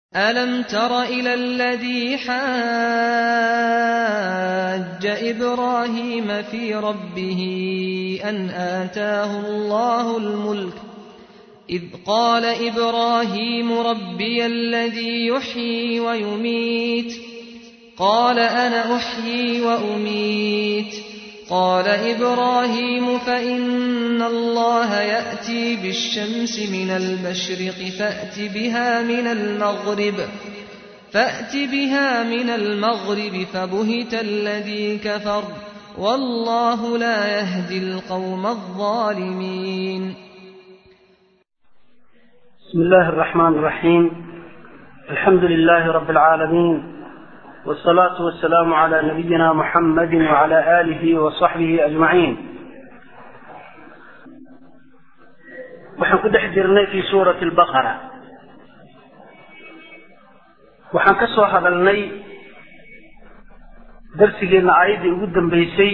أَلَمْ تَرَ إِلَى الَّذِي حَاجَّ إِبْرَاهِيمَ فِي رَبِّهِ أَنْ آتَاهُ اللَّهُ الْمُلْكَ إِذْ قَالَ إِبْرَاهِيمُ رَبِّيَ الَّذِي يُحْيِي وَيُمِيتُ قَالَ أَنَا أُحْيِي وَأُمِيتُ قَالَ إِبْرَاهِيمُ فَإِنَّ اللَّهَ يَأْتِي بِالشَّمْسِ مِنَ الْمَشْرِقِ فَأْتِ بِهَا مِنَ الْمَغْرِبِ فَبُهِتَ الَّذِي كَفَرَ وَاللَّهُ لَا يَهْدِي الْقَوْمَ الظَّالِمِينَ بسم الله الرحمن الرحيم الحمد لله رب العالمين والصلاة والسلام على نبينا محمد وعلى آله وصحبه أجمعين waxaan ku dhex jirnay fi suurati albaqara waxaan ka soo hadalnay darsigeenna aayaddii ugu dambeysay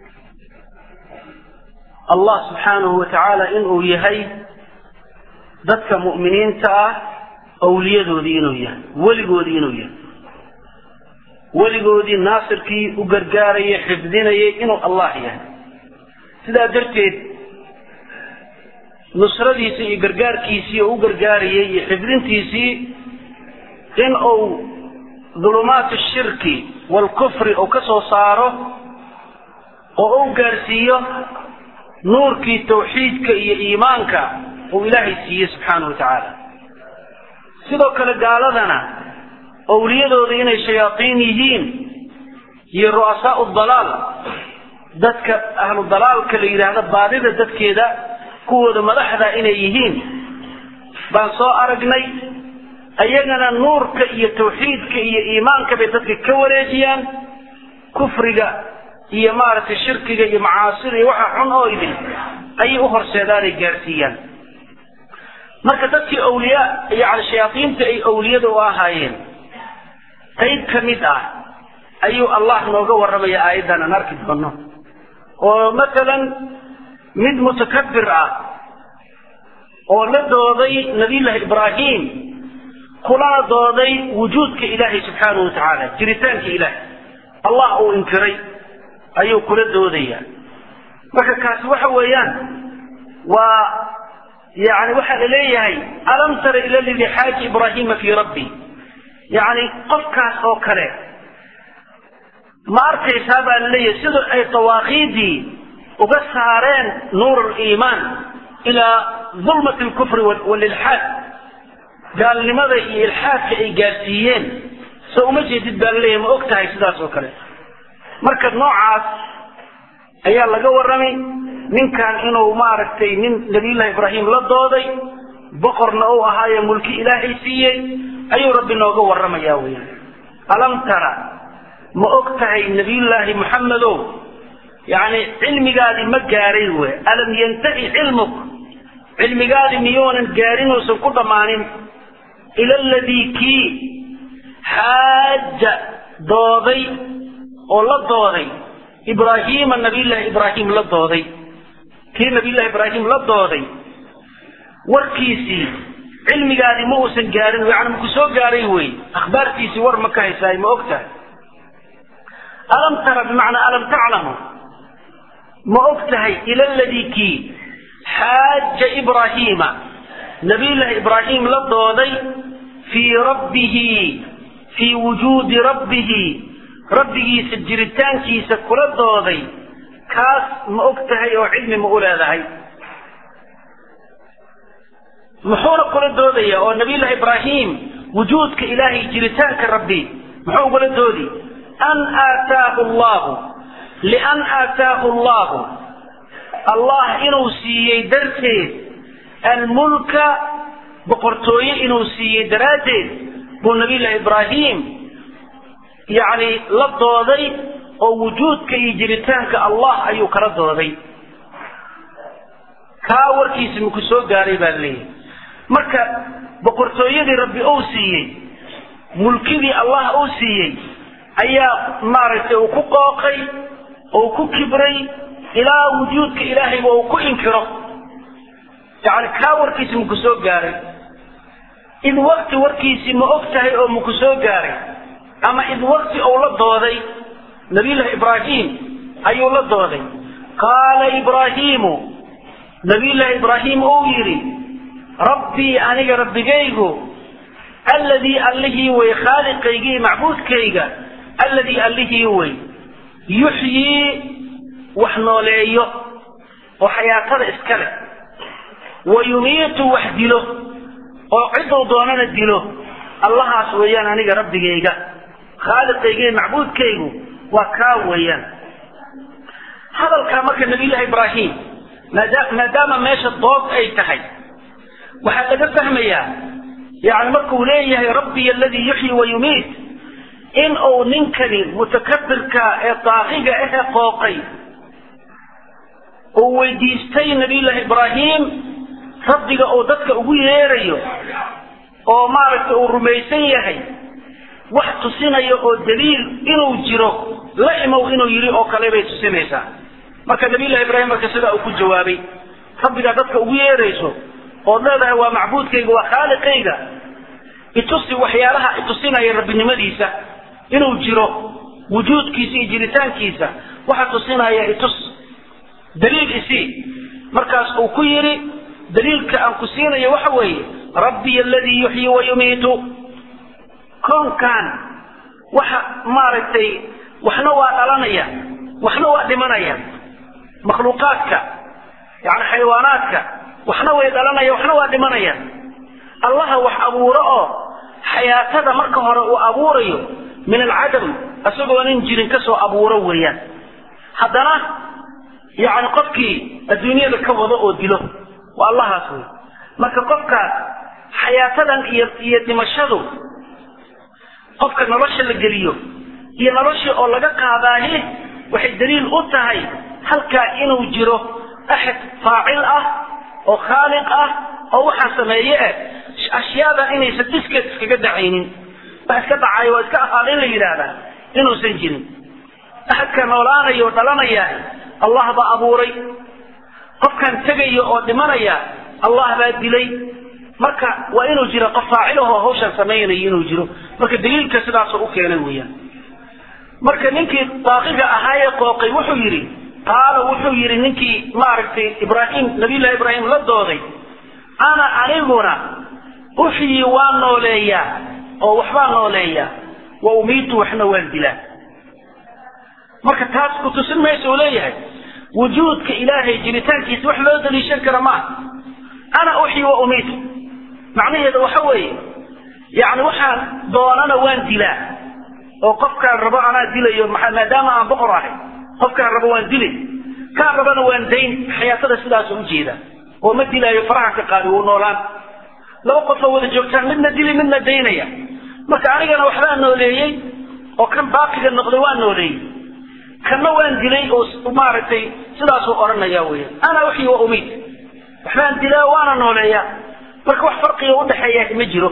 allah subxaanahu wa tacaala inuu yahay dadka mu'miniinta ah awliyadoodii inuu yahay weligoodii inuu yahay weligoodii naasirkii u gargaarayay xifdinayay inuu allah yahay sidaa darteed nusradiisii iyo gargaarkiisii oo u gargaarayay iyo xifdintiisii in uu dulumaat shirki waalkufri uu ka soo saaro oo u gaarsiiyo nuurkii tawxiidka iyo iimaanka uu ilaahay siiyey subxaanahu wa tacaala sidoo kale gaaladana owliyadooda inay shayaaiin yihiin iyo ru'asaau dalaal dadka ahlu dalaalka la yidhaahda baadida dadkeeda kuwooda madaxda inay yihiin baan soo aragnay ayagana nuurka iyo tawxiidka iyo iimaanka bay dadka ka wareejiyaan kufriga iyo maaragtay shirkiga iyo macaasida iyo waxa xun oo idin ayay u horseedaanay gaarsiiyaan marka dadkii awliyaa yani shayaaiinta ay awliyada u ahaayeen qayb ka mid ah ayuu allah nooga warramaya aayaddan aan arki doono oo masalan mid mutakabir ah oo la dooday nabiyullaahi ibraahim kulana dooday wujuudka ilaahay subxaanahu wa tacaala jiritaanka ilaahay allah uu inkiray ayuu kula doodaya marka kaasi waxa weeyaan waa yani waxaa la leeyahay alam tara ila ladii xaaja ibraahiima fii rabbi yacni qofkaas oo kale ma arkaysaa baa la leeyahay sida ay dawaaqiidii uga saareen nuur aliimaan ilaa dulmati alkufri walilxaad gaalnimada iyo ilxaadka ay gaarsiiyeen so uma jeedid baa la leeyahay ma og tahay sidaas oo kale marka noocaas ayaa laga warramay ninkan inuu maaragtay nin nabiyullahi ibraahim la dooday boqorna uu ahaaye mulki ilaahay siiyey ayuu rabbi nooga warramaya weyaan alam tara ma og tahay nabiyullaahi muxamedow yacni cilmigaadii ma gaaray we alam yantahi cilmuk cilmigaadii miyuunan gaarin uusan ku dhammaanin ila aladii kii xaaja dooday oo la dooday ibraahiima nabiyullaahi ibraahim la dooday kii nabiyullahi ibraahim la dooday warkiisii cilmigaadii ma uusan gaarin yani maku soo gaaray wey akhbaartiisii war ma ka haysaay ma og tahay alam tara bimacnaa alam taclamu ma og tahay ila ladii kii xaaja ibraahiima nabiyullaahi ibraahim la dooday fii rabbihi fii wujuudi rabbihi rabbigiisa jiritaankiisa kula dooday kaas ma og tahay oo cilmi ma u leedahay muxuuna kula doodaya oo nabiyullahi ibraahim wujuudka ilaahay jiritaanka rabbi muxuu ugula doodi an aataahu allahu lian aataahu allahu allah inuu siiyey darteed almulka boqortooye inuu siiyey daraaddeed buu nabiyullahi ibraahim yacni la dooday oo wujuudka iyo jiritaanka allah ayuu kala dooday kaa warkiisi maku soo gaaray baa leeyahay marka boqortooyadii rabbi uu siiyey mulkidii allah uu siiyey ayaa maaragtay uu ku qooqay oo ku kibray ilaa wujuudka ilaahayba uu ku inkiro yani kaa warkiisa maku soo gaaray id wakti warkiisii ma og tahay oo maku soo gaaray ama id wakti ou la dooday nabiyullahi ibraahim ayuu la dooday qaala ibraahiimu nabiyullaahi ibraahim uu yidhi rabbii aniga rabbigaygu alladii allihii wey khaaliqaygii macbuudkayga alladii allihii wey yuxyii wax nooleeyo oo xayaatada iska leh wa yumiitu wax dilo oo ciduu doonana dilo allahaas weeyaan aniga rabbigayga khaaliqaygii macbuudkaygu waa kaa weeyaan hadalkaa marka nabiyullaahi ibraahim maadaama meesha dood ay tahay waxaa laga fahmayaa yani markuu leeyahay rabbiy aladii yuxyi wa yumiit in uu ninkani mutakabirka ee daaqiga ahe qooqay uu weydiistay nabiyullaahi ibraahim rabbiga uu dadka ugu yeerayo oo maaragtay uu rumaysan yahay wax tusinaya oo daliil inuu jiro la imow inuu yidhi oo kale bay tusinaysaa marka nabiyullahi ibraahim marka sidaa uu ku jawaabay rabbigaa dadka ugu yeerayso ood leedahay waa macbuudkayga waa khaaliqayga itusi waxyaalaha itusinaya rabbinimadiisa inuu jiro wujuudkiisa iyo jiritaankiisa waxa tusinaya itus daliil isii markaas uu ku yidhi daliilka aan ku siinayo waxa weeye rabbiy aladii yuxyi wa yumiitu koonkan waxa maaragtay waxna waa dhalanaya waxna waa dhimanaya makhluuqaadka yani xayawaanaadka waxna way dhalanaya waxna waa dhimanaya allaha wax abuuro oo xayaatada marka hore uu abuurayo min alcadam isagoo nin jirin ka soo abuuro weeyaan haddana yani qofkii adduunyada ka wado oo dilo waa allahaas wey marka qofkaas xayaatadan iyo iyo dhimashadu qofka nolosha la geliyo iyo noloshii oo laga qaadaahi waxay daliil u tahay halkaa inuu jiro axad faacil ah oo khaaliq ah oo waxaa sameeye eh ashyaadan inaysan diskeed iskaga dhacaynin wax iska dhacayo waa iska ahaada in la yidhaahdaa inuusan jirin axadka noolaanaya oo dhalanaya allah baa abuuray qofkan tegaya oo dhimanaya allah baa dilay marka waa inuu jiro qof faacilahoo hawshan samaynayo inuu jiro marka daliilka sidaasoo u keenay weeyaan marka ninkii baaqiga ahaayee qooqay wuxuu yidhi qaala wuxuu yidhi ninkii maaragtay ibraahim nabiyullahi ibraahim la dooday ana aniguna uxyii waan nooleeyaa oo waxbaan nooleeyaa wa umiitu waxna waan dilaa marka taas ku tusin maysa uu leeyahay wujuudka ilaahay jiritaankiisa wax loo daliishan kara maaha ana uxyi wa umiitu macnaheeda waxa weeye yani waxaan doonana waan dilaa oo qofkaan rabo anaa dilayo maadaama aan boqor ahay qofkaan rabo waan dilay kaan rabana waan dayn xayaatada sidaasoo ujeeda oo ma dilaayo faraha ka qaadi wuu noolaan laba qofoo wada joogtaan midna dili midna daynaya marka anigana waxbaa nooleeyey oo kan baaqiga noqday waa nooleeyey kanna waan dilay oo maaragtay sidaasuu odhanaya weya ana uxyi wa umiid waxbaan dilaa waana nooleeyaa marka wax farqiga udhaxeeya ma jiro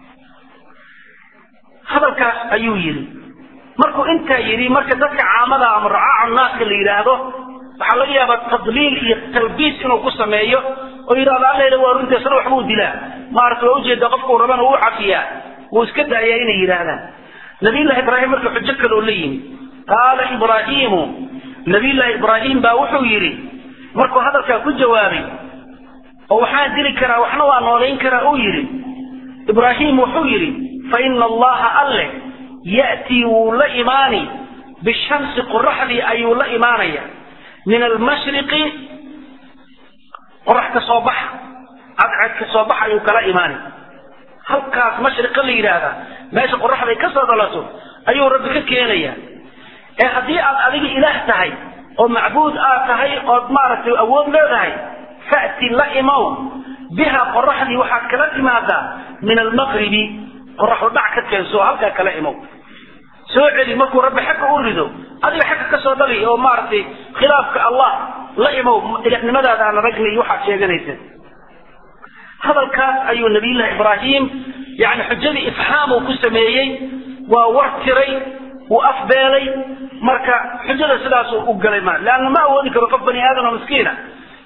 hadalkaas ayuu yidhi markuu intaa yidhi marka dadka caamada ama racaaca naaska la yidhaahdo waxaa laga yaabaa tadliil iyo talbiis inuu ku sameeyo oo yidhahdo alla waa runtiisna waxbuu dilaa maarata waa ujeeda qofkuu rabana wuu cafiyaa wuu iska daayaa inay yidhaahdaan nabiyullahi ibraahim marka xujo kaloo la yimi qaala ibraahiimu nabiyullahi ibraahim baa wuxuu yidhi markuu hadalkaa ku jawaabay oo waxaan dili karaa waxna waa noolayn karaa uu yidhi ibraahim wuxuu yidhi fa ina allaha alle ya'tii wuu la imaani bishamsi qoraxdii ayuu la imaanaya min almashriqi qorax ka soo baxa cadcad ka soo baxa ayuu kala imaani halkaas mashriqa la yidhaahdaa meesha qoraxday ka soo dhalato ayuu rabbi ka keenaya ee haddii aad adiga ilaah tahay oo macbuud aad tahay ood maaragtay awood leedahay fa'ti la imow biha qoraxdii waxaad kala timaadaa min almaqribi qoraxu dhac ka keenso halkaa kala imow soo celi markuu rabbi xagga u rido adiga xagga ka soo dhali oo maaragtay khilaafka allah la imow ilahnimadaada aan aragna iyo waxaad sheeganaysa hadalkaas ayuu nabiyullahi ibraahim yani xujadii ifxaamuu ku sameeyey waa war tiray wuu afbeelay marka xujada sidaasuu u galay ma leanna ma awoodi karo qof bani aadam oo miskiina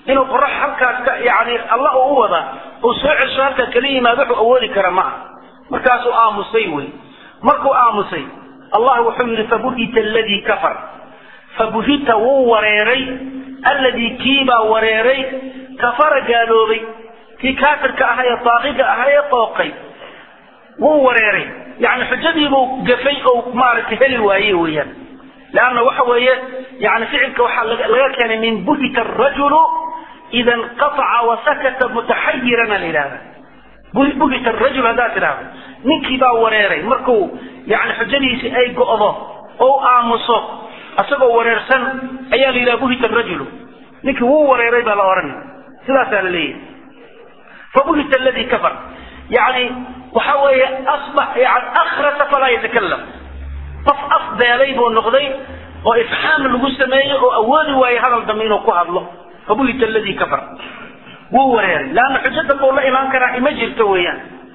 inuu qorax halkaas ka yani allah uu u wada uu soo cesho halkaa kala yimaado wuxuu awoodi kara ma ah markaasuu aamusay wey markuu aamusay allah wuxuu yidhi fabuhita aladii kafar fabuhita wuu wareeray alladii kiibaa wareeray kafara gaaloobay kii kaafirka ahaa ee daaqiga ahaa ee qooqay wuu wareeray yani xujadiibuu gafay oo maaragtay heli waaye weeyaan leanna waxa weeye yani ficilka waxaa laga keenay min buhita arajulu ida inqataca wasakata mutaxayirana la yidhahda buhita arajul haddaad tidhahdo ninkii baa wareeray markuu yani xujadiisi ay go'do oo aamuso isagoo wareersan ayaa la yidhaha buhita arajulu ninkii wuu wareeray baa la odhanay sidaasaa la leeyahay fabuhita aladi kafar yani waxa weeye asbax yani akhrasa falaa yatakalam qof afbeelay buu noqday oo ifxaam lagu sameeyey oo awoodi waaye hadal dambe inuu ku hadlo fabuhita aladi kafar wuu wareeray leanna xujo dambe uu la imaan karaa ima jirto weeyaan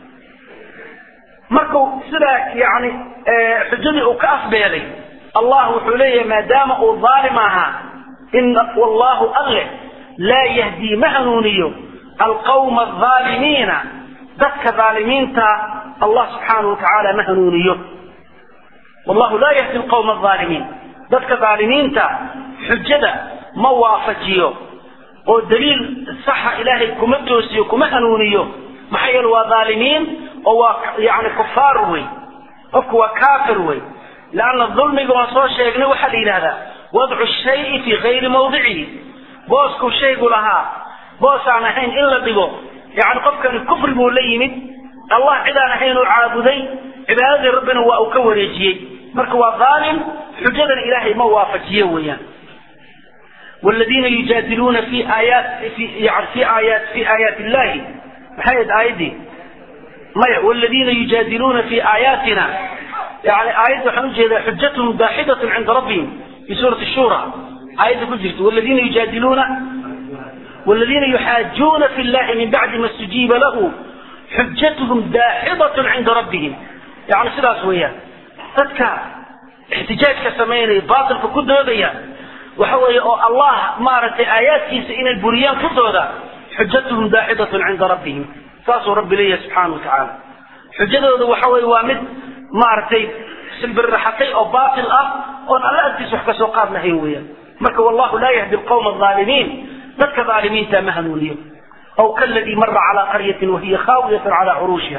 markuu sidaa yani xujadii uu ka afbeelay allah wuxuu leeyahay maadaama uu dhaalim ahaa ina wallahu alle laa yahdii ma hanuuniyo alqawma alظaalimiina dadka dhaalimiinta allah subxaanahu watacaala ma hanuuniyo wallahu laa yahdi alqawma alظaalimiin dadka dhaalimiinta xujada ma waafajiyo oo daliil saxa ilaahay kuma toosiyo kuma hanuuniyo maxaa yeele waa dhaalimiin oo waa yani kufaar wey qofku waa kaafir wey leanna dulmiga waan soo sheegnay waxaa la yidhahdaa wadcu shayi fii gayri mawdicihi booskuu shaygu lahaa boos aan ahayn in la dhigo yani qofkani kufri buu la yimid allah cid aan ahayn uu caabuday cibaadadii rabbina waa uu ka wareejiyey marka waa dhaalim xujadan ilaahay ma waafajiyo weeyaan والذين يجادلون في آيات في يعني في آيات في آيات الله محيد آيدي ما والذين يجادلون في آياتنا يعني آيات حنجة حجتهم داحضة عند ربهم في سورة الشورى آيات كجرت والذين يجادلون والذين يحاجون في الله من بعد ما استجيب له حجتهم داحضة عند ربهم يعني سلاس وياه تذكر احتجاج كسمين باطل في كل هذا وحوي الله مارت آيات كيس إن البريان كتودا حجتهم داحضة عند ربهم ساسو رب لي سبحانه وتعالى حجتهم وحوي وامد مارتي سلبر حتي أو باطل أه وأن الله أنت سحك سوقات نهيويا مرك والله لا يهدي القوم الظالمين ذلك ظالمين تمهنوا اليوم أو كالذي مر على قرية وهي خاوية على عروشها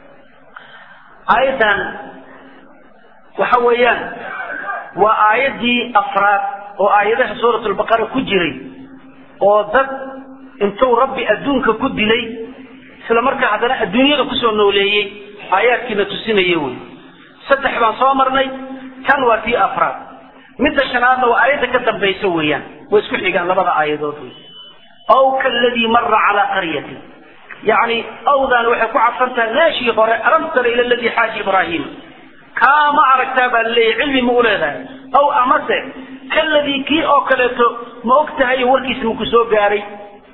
أيضا وحويان وآيدي أفراد وآياتها سورة البقرة كجري ودد انتو ربي أدونك كدلي سلامرك عدنا الدنيا كسو نوليي آيات كنا تسيني يوي سدح بان صامرني كان وفي أفراد مدى شنادنا وآيات كدن بيسويان ويسكح لقان لبضا آيات أو كالذي مر على قرية يعني أو ذا وحكو عفنتا ناشي ألم تر إلى الذي حاج إبراهيم كما عركتها اللي علمي مولدا أو أمسه كالذي كي أو كلته ما أكتها وركي اسمك سو قاري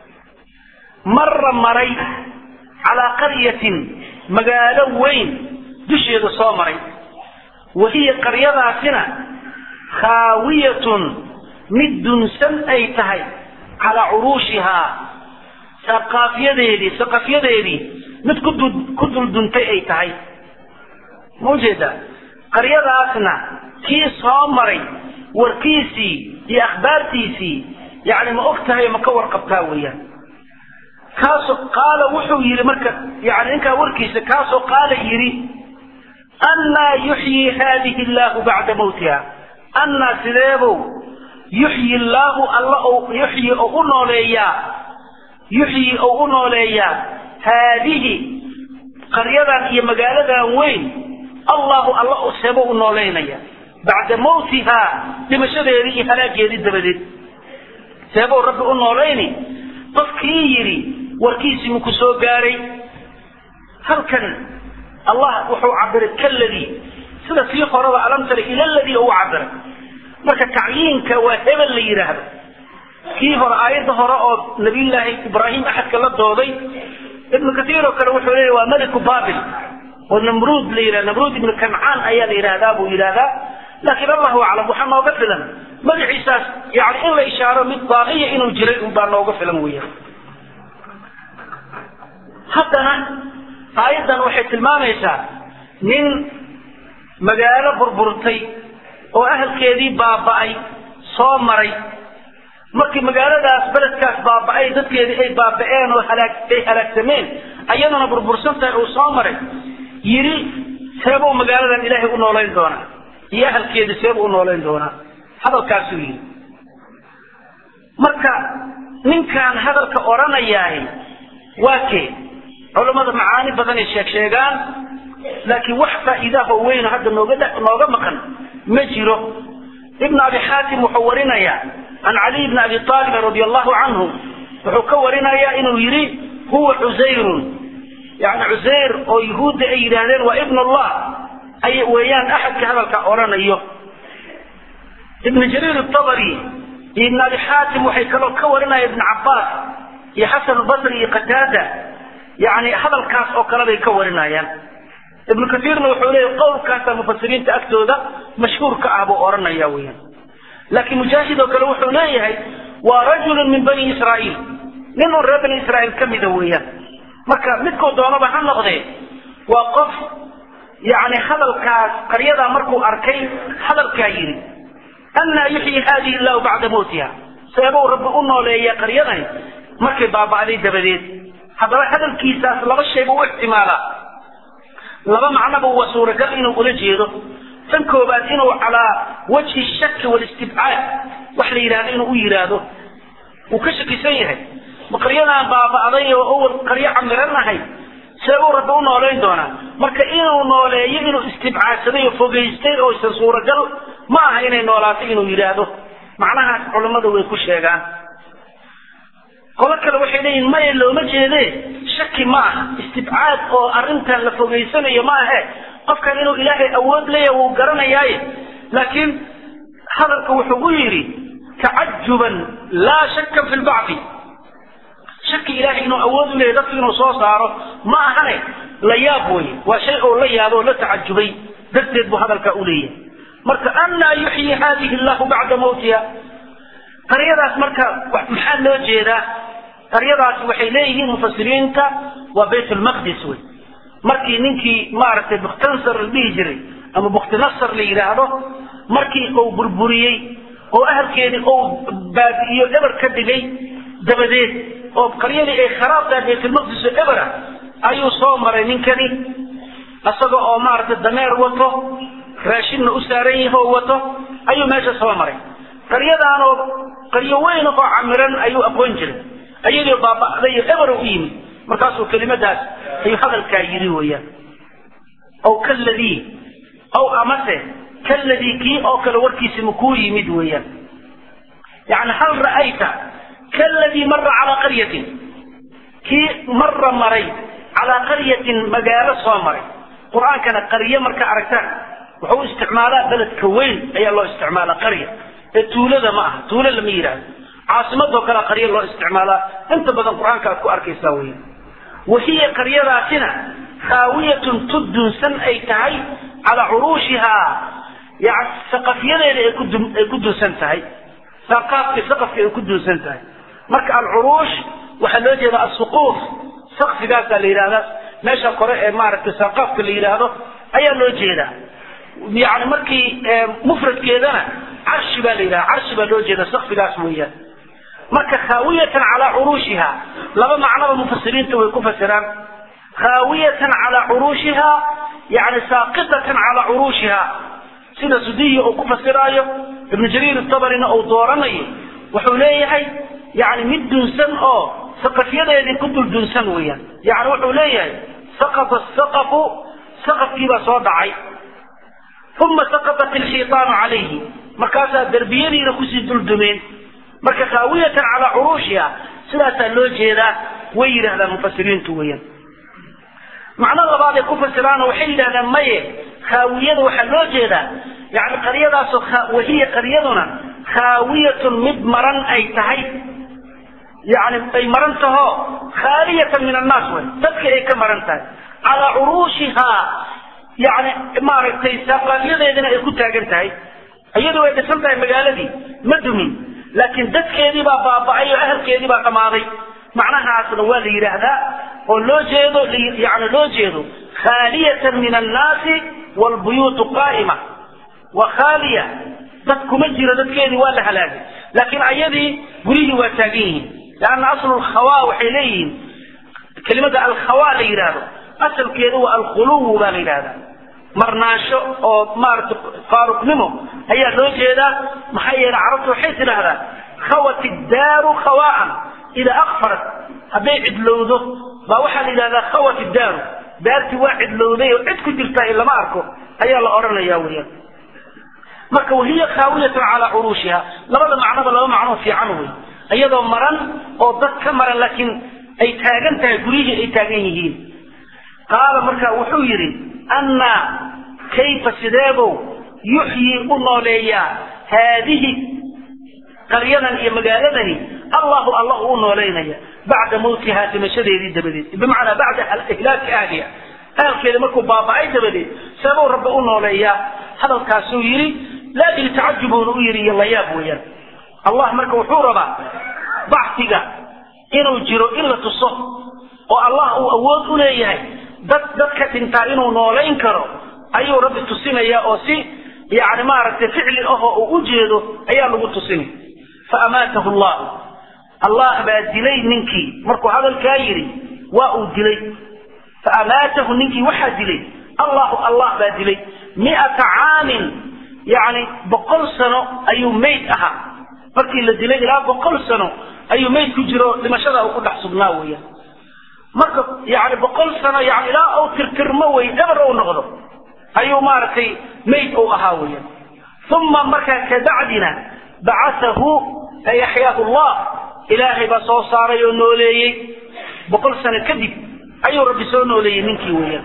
مر مري على قرية مقالة وين دشي صومري وهي قرية سنة خاوية مد سن أي تهي على عروشها سقافيديدي سقافيديدي مد كدل دنتي أي تهي موجودة قرية أسنة كي صومري warkiisii iyo akhbaartiisii yani ma og tahay ma ka warqabtaa weeyaan kaasoo qaala wuxuu yidhi marka yani ninkaa warkiisa kaasoo qaala yidhi annaa yuxyi haadihi illaahu bacda mawtiha annaa sideebow yuxyi illaahu alla ou yuxyi ou u nooleeyaa yuxyi ou u nooleeyaa haadihi qaryadan iyo magaaladan weyn allahu alla seebo u nooleynaya bacda mawtihaa dhimashadeedii iyo halaageedii dabadeed seebou rabbi u noolayni qofkii yidhi warkiisii muku soo gaaray halkan allah wuxuu cabiray kaladii sida sii horaba alam tara ila ladii uu cabiray marka tacyiinka waa hebel la yidhaahdo kii hore aayadda hore oo nabiyullaahi ibraahim axadka la dooday ibnu katiir oo kale wuxuu leeyahy waa meliku babil oo namruud la yidhahda namruud ibnu kancaan ayaa la yidhahdaa buu yidhahdaa laakiin allahu aclam waxaa nooga filan magaciisaas yani in la ishaaro mid baaqiya inuu jiray unbaa nooga filan weeyaan haddana aayaddan waxay tilmaamaysaa nin magaalo burburtay oo ahalkeedii baaba'ay soo maray markii magaaladaas beledkaas baaba'ay dadkeedii ay baaba'een oo halaag ay halaagsameen ayaduna burbursan tahay uu soo maray yidhi seebuu magaaladan ilaahay u noolayn doonaa iyo ahalkeedii seebuu u noolayn doonaa hadalkaasuu yidhi marka ninkaan hadalka odhanayaahi waa kee culammada macaani badanay sheeg sheegaan laakiin wax faa'iidaah oo weyno hadda nooga nooga maqan ma jiro ibn abi xaatim wuxuu warinayaa can caliy bni abi aalibin radi allahu canhu wuxuu ka warinayaa inuu yidhi huwa cusayrun yani cusayr oo yuhuudda ay yidhaahdeen waa ibn allah ay weeyaan axadka hadalka odhanayo ibn jariir abari iyo ibn abi xaatim waxay kaloo ka warinaya ibn cabaas iyo xasan basri iyo qataada yani hadalkaas oo kale bay ka warinayaan ibnu kaiirna wuxuu leeya qowlkaasa mufasiriinta agtooda mashhuur ka ah buu odhanaya weyaan laakiin mujaahid oo kale wuxuu leeyahay waa rajulun min bani israa'iil nin un reer bani israa'iil ka mida weeyaan marka midkuu doonaba ha noqdee waa qof yani hadalkaas qaryadaa markuu arkay hadalkaa yidhi annaa yuxyi haadihi illahu bacda mawtiha seebuu rabbi u nooleeya qaryadani markay baaba'day dabadeed haddaba hadalkiisaas laba shayba u ixtimaalaa laba macnoba waa suuragal inuu ula jeedo tan koobaad inuu calaa wajhi shaki walistibcaad wax la yidhahdo inuu u yidhaahdo wuu ka shakisan yahay ma qaryadaan baaba'day oo awal qaryo camiran ahay see uu rabbi u noolayn doonaa marka inuu nooleeyo inuu istibcaadsaday oo fogaystay oo isan suuragal ma aha inay noolaato inuu yidhaahdo macnahaas culammadu way ku sheegaan qolo kale waxay leeyihin maya looma jeedee shaki ma aha istibcaad oo arrintan la fogaysanayo ma ahe qofkan inuu ilaahay awood leeyahay wuu garanayaaye laakiin hadalka wuxuu u yidhi tacajuban laa shakka fi lbacdi shaki ilaahay inuu awood u leeyahy dadku inuu soo saaro ma ahane la yaab weye waa shay oo la yaabo oo la tacajubay darteed buu hadalkaa u leeyahay marka annaa yuxyi haadihi allahu bacda mawtiha qaryadaas marka maxaa loo jeedaa qaryadaasi waxay leeyihiin mufasiriinta waa bayt lmaqdis wey markii ninkii maaragtay bukhtansar la dhihi jiray ama bukhtinasar la yidhaahdo markii uu burburiyey oo ahalkeedii uu baabi'iyo eber ka dhigay dabadeed oo qaryadii ay kharaab tahay baytulmaqdis oo ebera ayuu soo maray ninkani isaga oo maaragtay dameer wato raashinna u saaran yaho wato ayuu meesha soo maray qaryadaanoo qaryo weyn oo camiran ayuu aqoon jiray ayadoo baaba'day iyo eber u yimid markaasuu kelimadaas ayuu hadalkaa yidhi weeyaan aw kaladii aw amase kaladii kii oo kale warkiisi makuu yimid weeyaan yani hal ra'ayta kaladii mara calaa qaryatin kii mara maray calaa qaryatin magaalo soo maray qur-aankana qaryo marka aragtaan wuxuu isticmaalaa beledka weyn ayaa loo isticmaalaa qarya ee tuulada ma aha tuulo lama yidhaahdo caasimadoo kale qaryo loo isticmaalaa inta badan qur-aanka aad ku arkaysaa wey wahiya qaryadaasina khaawiyatun tudunsan ay tahay calaa curuushihaa yani saqafyadeeda ay kuay ku dunsan tahay saqaafki saqafka ay ku dunsan tahay marka alcuruush waxaa loo jeeda asuquuf sakfigaasaa la yidhahdaa meesha kore ee maaragtay saqaafka la yidhaahdo ayaa loo jeedaa yani markii mufradkeedana carshi baa la yidhaha carshi baa loo jeeda sakfigaas weeyaan marka khaawiyatan calaa curuushiha laba macnoba mufasiriinta way ku fasiraan khaawiyatan calaa curuushiha yani saaqitatan calaa curuushiha sida sudiyi uu ku fasiraayo ibnu jariir tabarina uu dooranayo wuxuu leeyahay yani mid dunsan oo saqafyadeedii ku dul dunsan weeyaan yani wuxuu leeyahay saqata saqafu saqafkiibaa soo dhacay uma saqatat ilxiitaanu calayhi markaasaa derbiyadiina kusii duldumeen marka khaawiyatan calaa curuushiha sidaasaa loo jeedaa way yidhahdaan mufasiriintu weeyaan macno labaad ay ku fasiraano waxay yidhahdaan maye khaawiyada waxaa loo jeedaa yani qaryadaasoo wahiya qaryaduna khaawiyatun mid maran ay tahay yani ay maran taho khaaliyatan min annaas wey dadka ay ka maran tahay calaa curuushihaa yani maaragtay saaqaafyadeedina ay ku taagan tahay iyadu way dhisan tahay magaaladii ma dumin laakiin dadkeedii baa baaba'ay oo ahalkeedii baa dhammaaday macnahaasna waa la yidhaahdaa oo loo jeedo yani loo jeedo khaaliyatan min annaasi waalbuyuutu qaa'ima waa khaaliya dad kuma jiro dadkeedii waa la halaagay laakiin ayadii guryihii waa taagan yihiin leanna aslu lkhawaa waxay leeyihiin kelimada alkhawaa la yidhaahdo asalkeedu waa alkhuluwu baa la yidhahdaa marnaansho oo maaragta faaruqnimo ayaa loo jeedaa maxaa yeelay carabtu waxay tidhaahdaa khawat iddaaru khawaan idaa akfarat hadday cidlowdo baa waxaa la yidhahdaa khawat iddaaru daartii waa cidlowday oo cid ku jirtaa lama arko ayaa la odhanaya weyaan marka wahiya khaawiyatun calaa curuushiha labada macnoba laba macnoo fiican wey iyadoo maran oo dad ka maran laakiin ay taagan tahay guryihii ay taagan yihiin qaala marka wuxuu yidhi annaa kayfa sideebow yuxyii u nooleeyaa haadihi qaryadan iyo magaaladani allahu allah u noolaynaya bacda mawtihaa dhimashadeedii dabadeed bimacnaa bacda ihlaaki ahliha ahalkeeda markuu baaba'ay dabadeed seebuu rabbi u nooleeyaa hadalkaasuu yidhi laakin tacajubuuna u yidhi iyo layaab weeyaan allah marka wuxuu rabaa bacsiga inuu jiro in la tuso oo allah uu awood u leeyahay dad dadka dhintaa inuu noolayn karo ayuu rabbi tusinayaa oo si yani maaragtay ficli ahoo uu u jeedo ayaa lagu tusinay fa amaatahu allah allah baa dilay ninkii markuu hadalkaa yidhi waa uu dilay fa amaatahu ninkii waxaa dilay allahu allah baa dilay miata caamin yani boqol sano ayuu mayd ahaa markii la dilay ilaa boqol sano ayuu mayd ku jiro dhimashada uu ku dhex sugnaa weeyaan marka yani boqol sano yani ilaa uu tirtirmo wey eber uu noqdo ayuu maaragtay mayd uu ahaa weeyaan uma markaa kabacdina bacathahu ay axyaahu llah ilaahay baa soo saaray oo nooleeyey boqol sano kadib ayuu rabbi soo nooleeyey ninkii weeyaan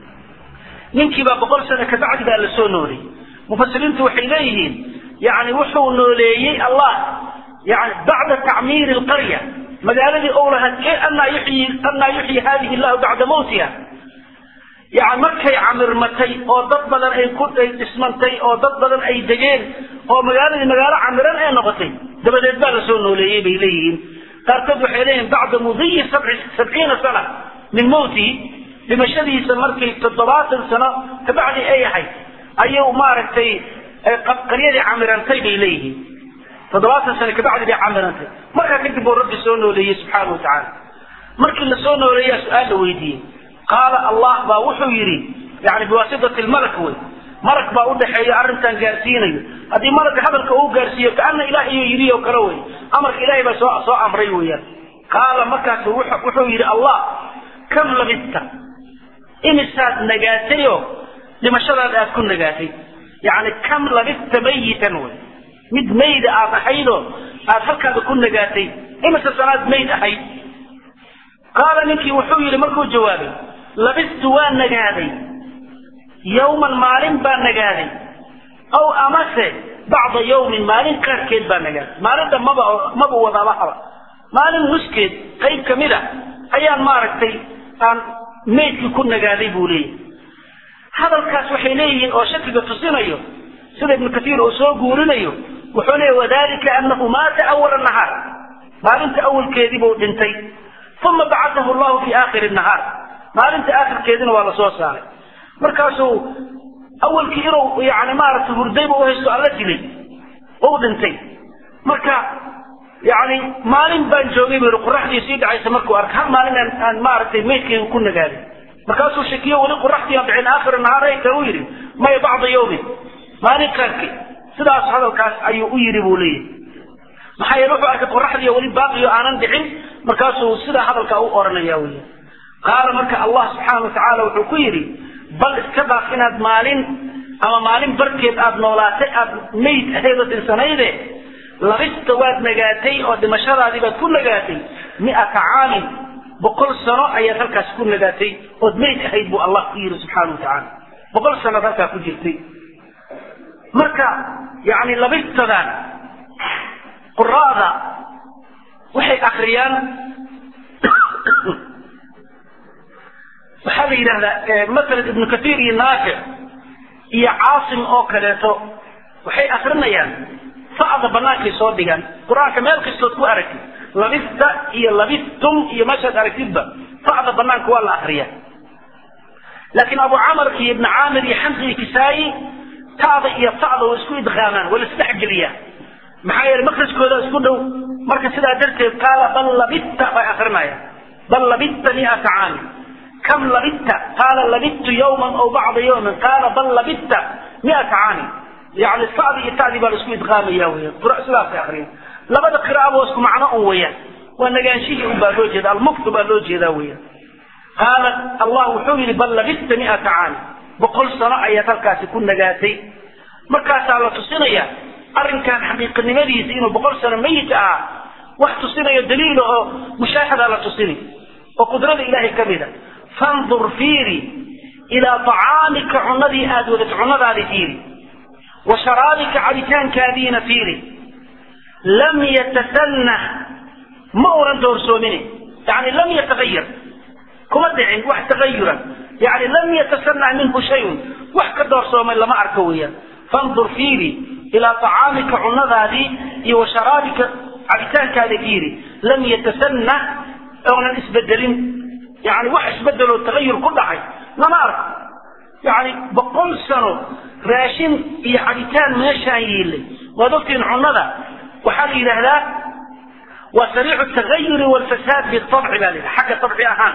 ninkiibaa boqol sano kabacdi baa la soo nooleeyey mufasiriintu waxay leeyihiin yani wuxuu nooleeyey allah yani bacda tacmiiri lqarya magaaladii ou lahaa anaa yuxyi anaa yuxyi hadihi llahu bacda mawtiha yani markay camirmatay oo dad badan ay ku ay dhismantay oo dad badan ay degeen oo magaaladii magaalo camiran ee noqotay dabadeed baa la soo nooleeyey bay leeyihiin qaarkood waxay leeyihiin bacda mudiyi sabciina sana min mawtihi dhimashadiisa markay toddobaatan sano kabacdi ay ahayd ayuu maaragtay qaryadii camirantay bay leeyihiin toddobaatan sano kabacdi bay camirantay markaa kadib buu rabbi soo nooleeyey subxaana wa tacaala markii la soo nooleeyaa su-aal la weydiiyey qaala allah baa wuxuu yidhi yani biwaasitati lmalak wey malak baa udhaxeeya arrintan gaarsiinayo haddii malaka hadalka uu gaarsiiyo kaana ilaah iyo yidhi oo kale wey amarka ilahay baa soo soo amray weeyaan qaala markaas wuxuu yidhi allah kam labista imisaad nagaatayoo dhimashadaada aad ku nagaatay yani kam labista mayitan wey mid mayda aad ahaydoo aad halkaada ku nagaatay imise sanaad mayd ahayd qaala ninkii wuxuu yidhi markuu jawaabay labistu waa nagaaday yawman maalin baa nagaaday aw amase bacda yawmin maalin qaarkeed baa nagaaday maalinta maba maba wadabahaba maalin nuskeed qayb ka mid a ayaan maaragtay aan maydkii ku nagaaday buu leeyahay hadalkaas waxay leeyihiin oo shakiga tusinayo sida ibnu katiir uu soo guurinayo wuxuu leeyahy wadalika anahu maata awala nahaar maalinta awalkeedii buu dhintay uma bacatahu llahu fi aakhiri nahaar maalinta aakhirkeedina waa la soo saaray markaasuu awalkii inuu yani maaragtay hurdayba uhaysto alla dilay ou dhintay marka yani maalin baan joogay bu qoraxdii sii dhacaysa markuu arkay hal maalin aan aan maaragtay maydkayga ku nagaaday markaasuu shakiyo weli qoraxdii aan dhicin aakhir nahaar ay tahay u yidhi maya bacda yawmin maalin qaarkeed sidaas hadalkaas ayuu u yidhi buu leeyahay maxaa yeele wuxuu arkay qoraxdii weli baaqiyo aanan dhicin markaasuu sidaa hadalkaa u oranaya wey qaala marka allah subxaana watacaala wuxuu ku yidhi bal iska daaf inaad maalin ama maalin barkeed aad noolaatay aad mayd ahayd oo dinsanayde labista waad nagaatay oo dhimashadaadii baad ku nagaatay mi'ata caamin boqol sano ayaad halkaas ku nagaatay ood mayd ahayd buu allah ku yidhi subxaana wa tacaala boqol sanood halkaa ku jirtay marka yani labistadan quraada waxay akriyaan waxaa la yidhahdaa masalan ibnu kathiir iyo naafic iyo caasim oo kaleeto waxay akrinayaan sacda banaankay soo dhigaan qur-aanka meel kastood ku aragtid labista iyo labistum iyo meeshaad aragtidba sacda banaanka waa la akriyaa laakiin abu camar iyo ibni caamir iyo xamsi iyo kisaayi taada iyo sacda way isku idqaamaan waa la isdhexgeliyaa maxaa yeele makrajkooda isku dhow marka sidaa darteed qaala bal labitta bay akrinayaan bal labitta miata caami kam labitta qaala labittu yawman aw bacda yawmin qaala bal labitta miata caami yani sacdi iyo tacdi baa la isku idqaamaya weya sidaasay akriyan labada qiraa'aba waa isku macno un weeyaan waa nagaanshihii un baa loo jeeda almuktu baa loo jeedaa weeyaan qaala allah wuxuu yidhi bal labista miata caami boqol sano ayaad halkaasi ku nagaatay markaasaa la tusinaya arrinkan xaqiiqinimadiisa inuu boqol sano mayit ahaa wax tusinayo daliila oo mushaahadaa la tusini oo qudrada ilaahay ka mida fandur fiiri ilaa tacaamika cunadii aad wadat cunadaadi fiiri wa sharaabika cabitaankaadiina fiiri lam yatasanah ma unan doorsoomine yani lam yatagayar kuma dhicin wax tagayuran yani lam yatasanah minhu shayun wax ka doorsoomay lama arko weeyaan fandur fiiri ilaa tacaamika cunadaadii iyo wa sharaabika cabitaankaada fiiri lam yatasanah oonan isbedelin yani wax isbedeloo tagayur ku dhacay lama arko yani boqol sano raashin iyo cabitaan meeshaan yiilay waad ogtiin cunada waxaa la yidhaahdaa waa sariicu tagayuri walfasaad bitabci baa la yidhaha xagga tabci ahaan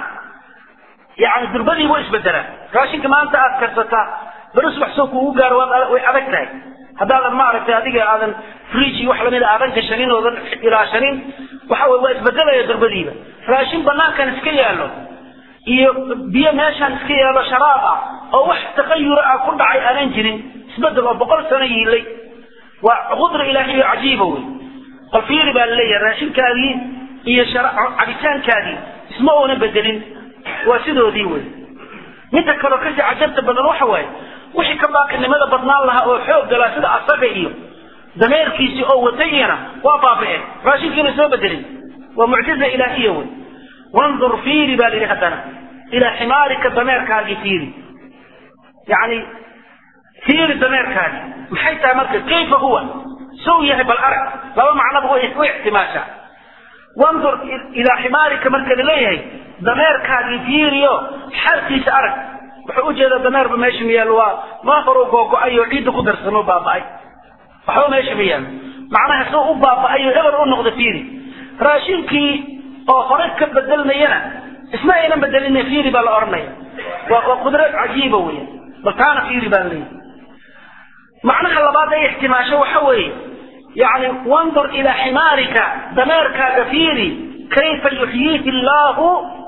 yani durbadii way isbedelaan raashinka maanta aad karsataa beri subax soo kuugu gaaro way adag tahay haddaadan maaragtay adiga aadan fridge wax lamida aadan gashanin oodan ilaashanin waxa wey waa isbedelaya durbadiiba raashin banaankan iska yaalo iyo biyo meeshaan iska yaalo sharaab ah oo wax taqayura ah ku dhacay aanan jirin isbedel oo boqol sano yiilay waa qudra ilaahiyo cajiiba wey qol fiiri baa laleeyahay raashinkaadii iyo cabitaankaadii isma oona bedelin waa sidoodii wey midda kaloo kasii cajabta badan waxa waaye wixii ka baaqinimada badnaan lahaa oo xoog galaa sida asaga iyo dameerkiisii oo watayina waa baabi'een raashinkiina soo bedelin waa mucjiza ilaahiya wey wandur fiiri baa layidhi haddana ilaa ximaarika dameerkaagii fiiri yani fiiri dameerkaagi maxay tahay marka kayfa huwa sow yahay bal arag laba macnaba way u ixtimaashaa wandur ilaa ximaarika marka laleeyahay dameerkaagii fiiriyo xaalkiisa arag wuxuu ujeedaa dameerba meesha ma yaalo waa maa horu googo-ay oo ciidda ku darsano baaba'ay waxba meesha ma yaalo macnaha soo u baaba'ay oo eber u noqda fiiri raashinkii oo hore ka bedelmayana isma aynan bedelina fiiri baa la odhanaya waa waa qudrad cajiiba weya bal taana fiiri baa leeyahy macnaha labaad ay ixtimaasho waxa weeye yani wandur ilaa ximaarika dameerkaaga fiiri kayfa yuxyiihi illaahu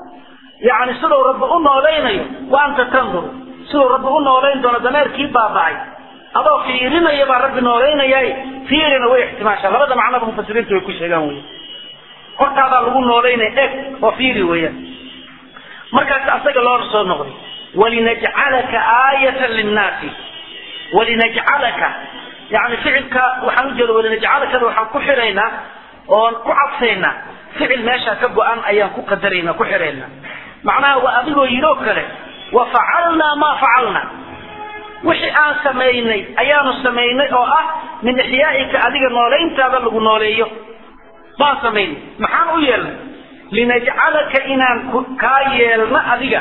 yani siduu rabbi u noolaynayo wa anta tandur siduu rabbi u noolayn doono dameerkii baaba'ay adoo fiirinaya baa rabbi noolaynayaay fiirina way ixtimaashaa labada macnaba mufasiriintu way ku sheegaan wey hortaadaa lagu noolaynaya eg oo fiiri weeyaan markaas asaga loola soo noqday walinajcalaka aayatan linnaasi walinajcalaka yani ficilka waxaan ujeeda walinajcalakada waxaan ku xiraynaa oon ku cadsaynaa ficil meeshaa ka go-an ayaan ku qadaraynaa ku xiraynaa macnaha waa adigoo yidhoo kale wa facalnaa maa facalna wixii aan samaynay ayaanu samaynay oo ah min ixyaa'ika adiga noolayntaada lagu nooleeyo baan samaynay maxaan u yeelnay linajcalaka inaan kaa yeelno adiga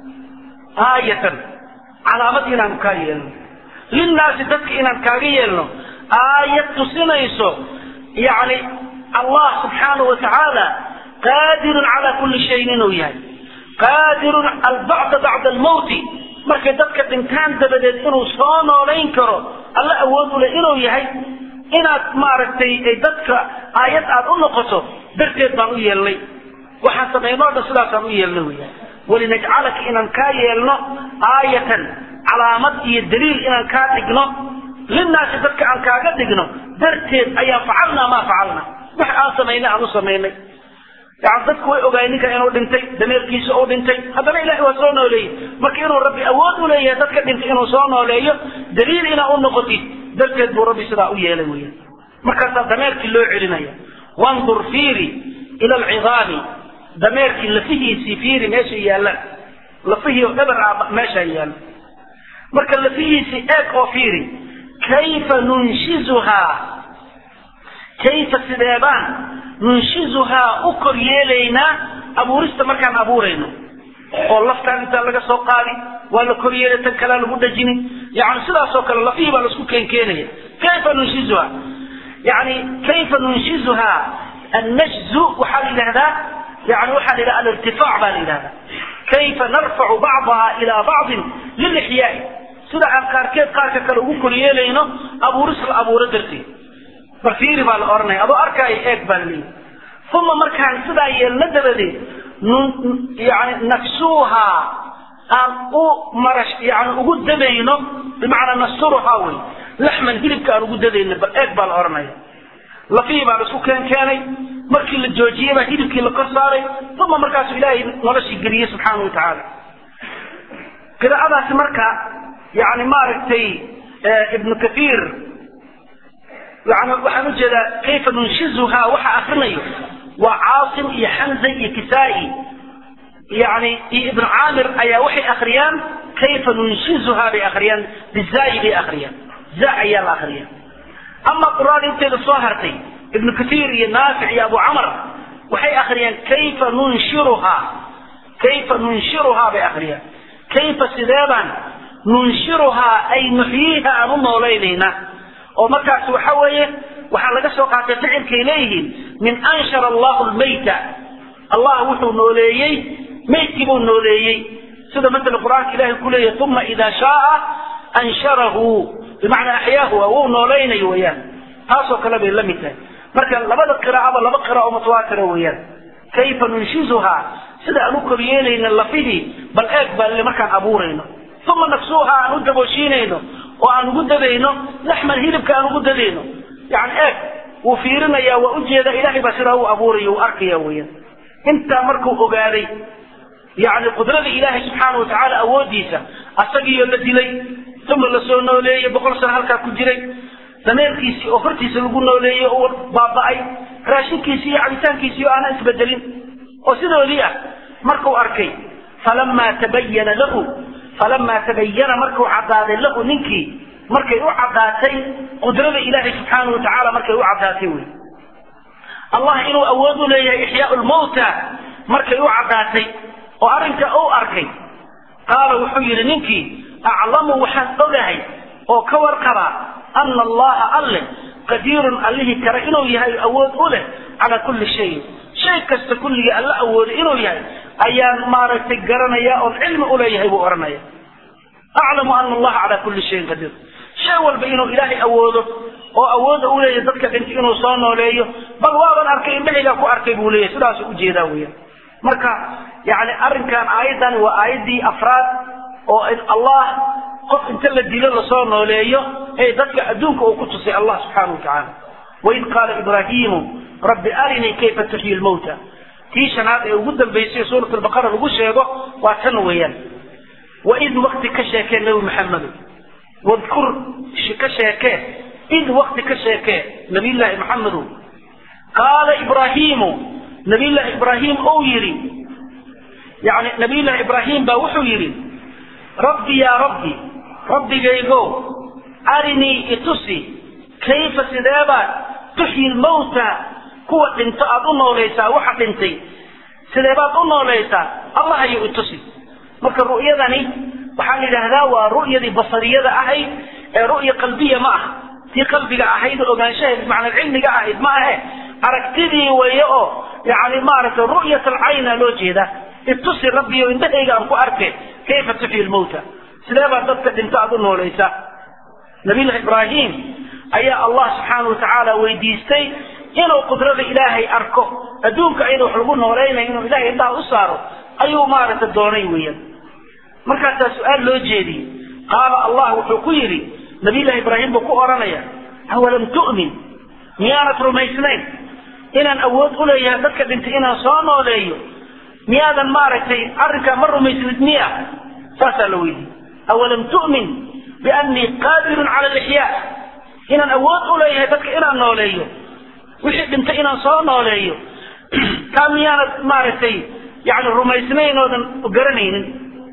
aayatan calaamad inaanu kaa yeelno linnaasi dadka inaan kaaga yeelno aayad tusinayso yani allah subxaanahu watacaala qaadirun calaa kulli shayin inuu yahay qaadirun albacda bacda almawti markay dadka dhintaan dabadeed inuu soo noolayn karo alla awood u leh inuu yahay inaad maaragtay dadka aayad aad u noqoto darteed baan u yeelnay waxaan samaynoo dhan sidaasaan u yeelnay weya walinajcalaka inaan kaa yeelno aayatan calaamad iyo daliil inaan kaa dhigno linnaasi dadka aan kaaga dhigno darteed ayaan facalnaa maa facalna wax aan samaynay aan u samaynay yani dadku way ogaay ninka inuu dhintay dameerkiisa uu dhintay haddana ilahay waa soo nooleeyey marka inuu rabbi awood u leeyahay dadka dhintay inuu soo nooleeyo daliil inaa u noqotid darteed buu rabbi sidaa u yeelay weya markaasaa dameerkii loo celinaya wandur fiiri ila alcidaami dameerkii lafihiisii fiiri meesha yaallaan lafihii oo dhabar ah meeshaa yaalo marka lafihiisi eeg oo fiiri kayfa nunshizuhaa kayfa sideebaan nunshizuhaa u kor yeelaynaa abuurista markaan abuurayno oo laftaan intaa laga soo qaadi waa la kor yeelay tan kalea lagu dhajini yani sidaasoo kale lafihii baa laisku keenkeenaya kayfa nunshizuhaa yani kayfa nunshizuhaa annajzu waxaa la yidhahdaa yani waxaa la yidhaha alirtifaac baa la yidhahdaa kayfa narfacu bacdaha ilaa bacdin lilixyaai sida aan qaarkeed qaarka kale ugu kor yeelayno abuuris la abuuro darteed bal fiiri baa la odhanaya adoo arkaayo eeg baa la leeyahy uma markaan sidaa yeelna dabadeed yani nafsuuhaa aan u marash yani ugu dabayno bimacnaa nasturuhaa wey laxman hilibka aan ugu dadayno bal eeg baa la odhanaya lafihii baa la isku keen keenay markii la joojiyey baa hilibkii la kor saaray uma markaasu ilaahay noloshii geliyey subxaana wa tacaala qiraa'adaasi marka yani maaragtay ibnu kathiir yani waxaan ujeedaa kayfa nunshizuhaa waxa akrinayo waa caasim iyo xamza iyo kisaa-i yani iyo ibnu caamir ayaa waxay akriyaan kayfa nunshizuhaa bay akriyaan bizaayi bay akriyaan za ayaa la akriya ama quraada inteeda soo hartay ibnu kathiir iyo naafic iyo abu camar waxay akriyaan kayfa nunshiruhaa kayfa nunshiruhaa bay akriyaan kayfa sideebaan nunshiruhaa ay nuxyiiha aan u noolaynaynaa oo markaas waxa weeye waxaa laga soo qaatay ficilkay leeyihiin min anshara allahu lmayta allah wuxuu nooleeyey maydkii buu nooleeyey sida matala qur-aanka ilahay ku leeyahy uma idaa shaaa ansharahu bimacnaa axyaahu wuu noolaynayo weyaan taasoo kale bay la mid tahay marka labada qiraa'aba laba qiraa'o mutawaatira weeyaan kayfa nunshizuhaa sida aan u koryeelayna lafihii bal eeg baa markaan abuurayno uma nafsuuha aan u dabooshiinayno oo aan ugu dadayno laxman hilibka aan ugu dadayno yani eeg wuu fiirinaya waa ujeeda ilahay baa sidaa u abuuraya uu arkaya weeyaan intaa markuu ogaaday yani qudrada ilaahay subxaana wa tacaala awoodiisa asagiiyo la dilay uma lasoo nooleeyey boqol sano halkaa ku jiray dameerkiisii oo hortiisa lagu nooleeyey oo baaba'ay raashinkiisii iyo cabitaankiisii oo aanan isbedelin oo sidoodii ah markuu arkay falamaa tabayana lahu falamaa tabayana markuu caddaaday lahu ninkii markay u caddaatay qudrada ilaahay subxaana wa tacaala markay u caddaatay wey allah inuu awood u leeyahay ixyaau lmawta markay u caddaatay oo arrinka u arkay qaala wuxuu yidhi ninkii aclamu waxaan ogahay oo ka warqabaa ana allaha alle qadiirun allihii kale inuu yahay awood u leh calaa kulli shayin shay kasta kulligii alla awooday inuu yahay ayaan maaragtay garanaya oon cilmi uleeyahay buu odhanaya aclamu ana allaha calaa kulli shayin qadiir shay walba inuu ilaahay awoodo oo awooda u leeyahay dadka dhintay inuu soo nooleeyo bal waaban arkay indhahaygaa ku arkay buu leeyahay sidaasuu ujeedaa weeyaan marka yani arrinkan aayaddan waa aayaddii afraad oo in allah qof inta la dilo lasoo nooleeyo ee dadka adduunka uu ku tusay allah subxaana wa tacaala waid qaala ibraahiimu rabbi arinii kayfa tuxyi lmawta tii shanaad ee ugu dambaysay suurat albaqara lagu sheego waa tan weeyaan waid wakti ka sheekee nebi maxamedo wadkur ka sheekee id wakti ka sheekee nabiyllaahi maxamedow qaala ibraahiimu nabiyllaahi ibraahim ou yidhi yani nabiyllaahi ibraahim baa wuxuu yidhi rabbi yaa rabbi rabbigaygo arinii itusi kayfa sideebaad tuxyi lmawta kuwa dhinto aada u noolaysaa waxa dhintay sideebaad u noolaysaa allah ayuu itusi marka ru'yadani waxaa la yidhaahdaa waa ru'yadii basariyada ahayd ee ru'ya qalbiya ma ah tii qalbiga ahayd oo ogaanshaheed macnaa cilmiga ahayd ma ahe aragtidii weeye oo yani maaragtay ru'yat alcayna loo jeeda itusi rabbiyo indhahayga aan ku arke kayfa tuxyi lmawta sidee baa dadka dhinto aada u noolaysa nabiyullahi ibraahim ayaa allah subxaana wa tacaala weydiistay inuu qudrada ilaahay arko adduunka ayada wax lagu noolaynayo inuu ilahay indhaha u saaro ayuu maaragta doonay weeyaan markaasaa su-aal loo jeediyey qaala allah wuxuu ku yidhi nabiyullahi ibraahim buu ku odhanaya awalam tu'min miyaanad rumaysnayn inaan awood u leeyahay dadka dhintay inaan soo nooleeyo miyaadan maaragtay arrinkaa ma rumaysnid miya saasaa la weydiiyey awalam tu'min biannii qaadirun cala alixyaa inaan awood u leeyahay dadka inaan nooleeyo wixii dhintay inaan soo nooleeyo taa miyaanad maaragtay yani rumaysnayn oodan garanaynin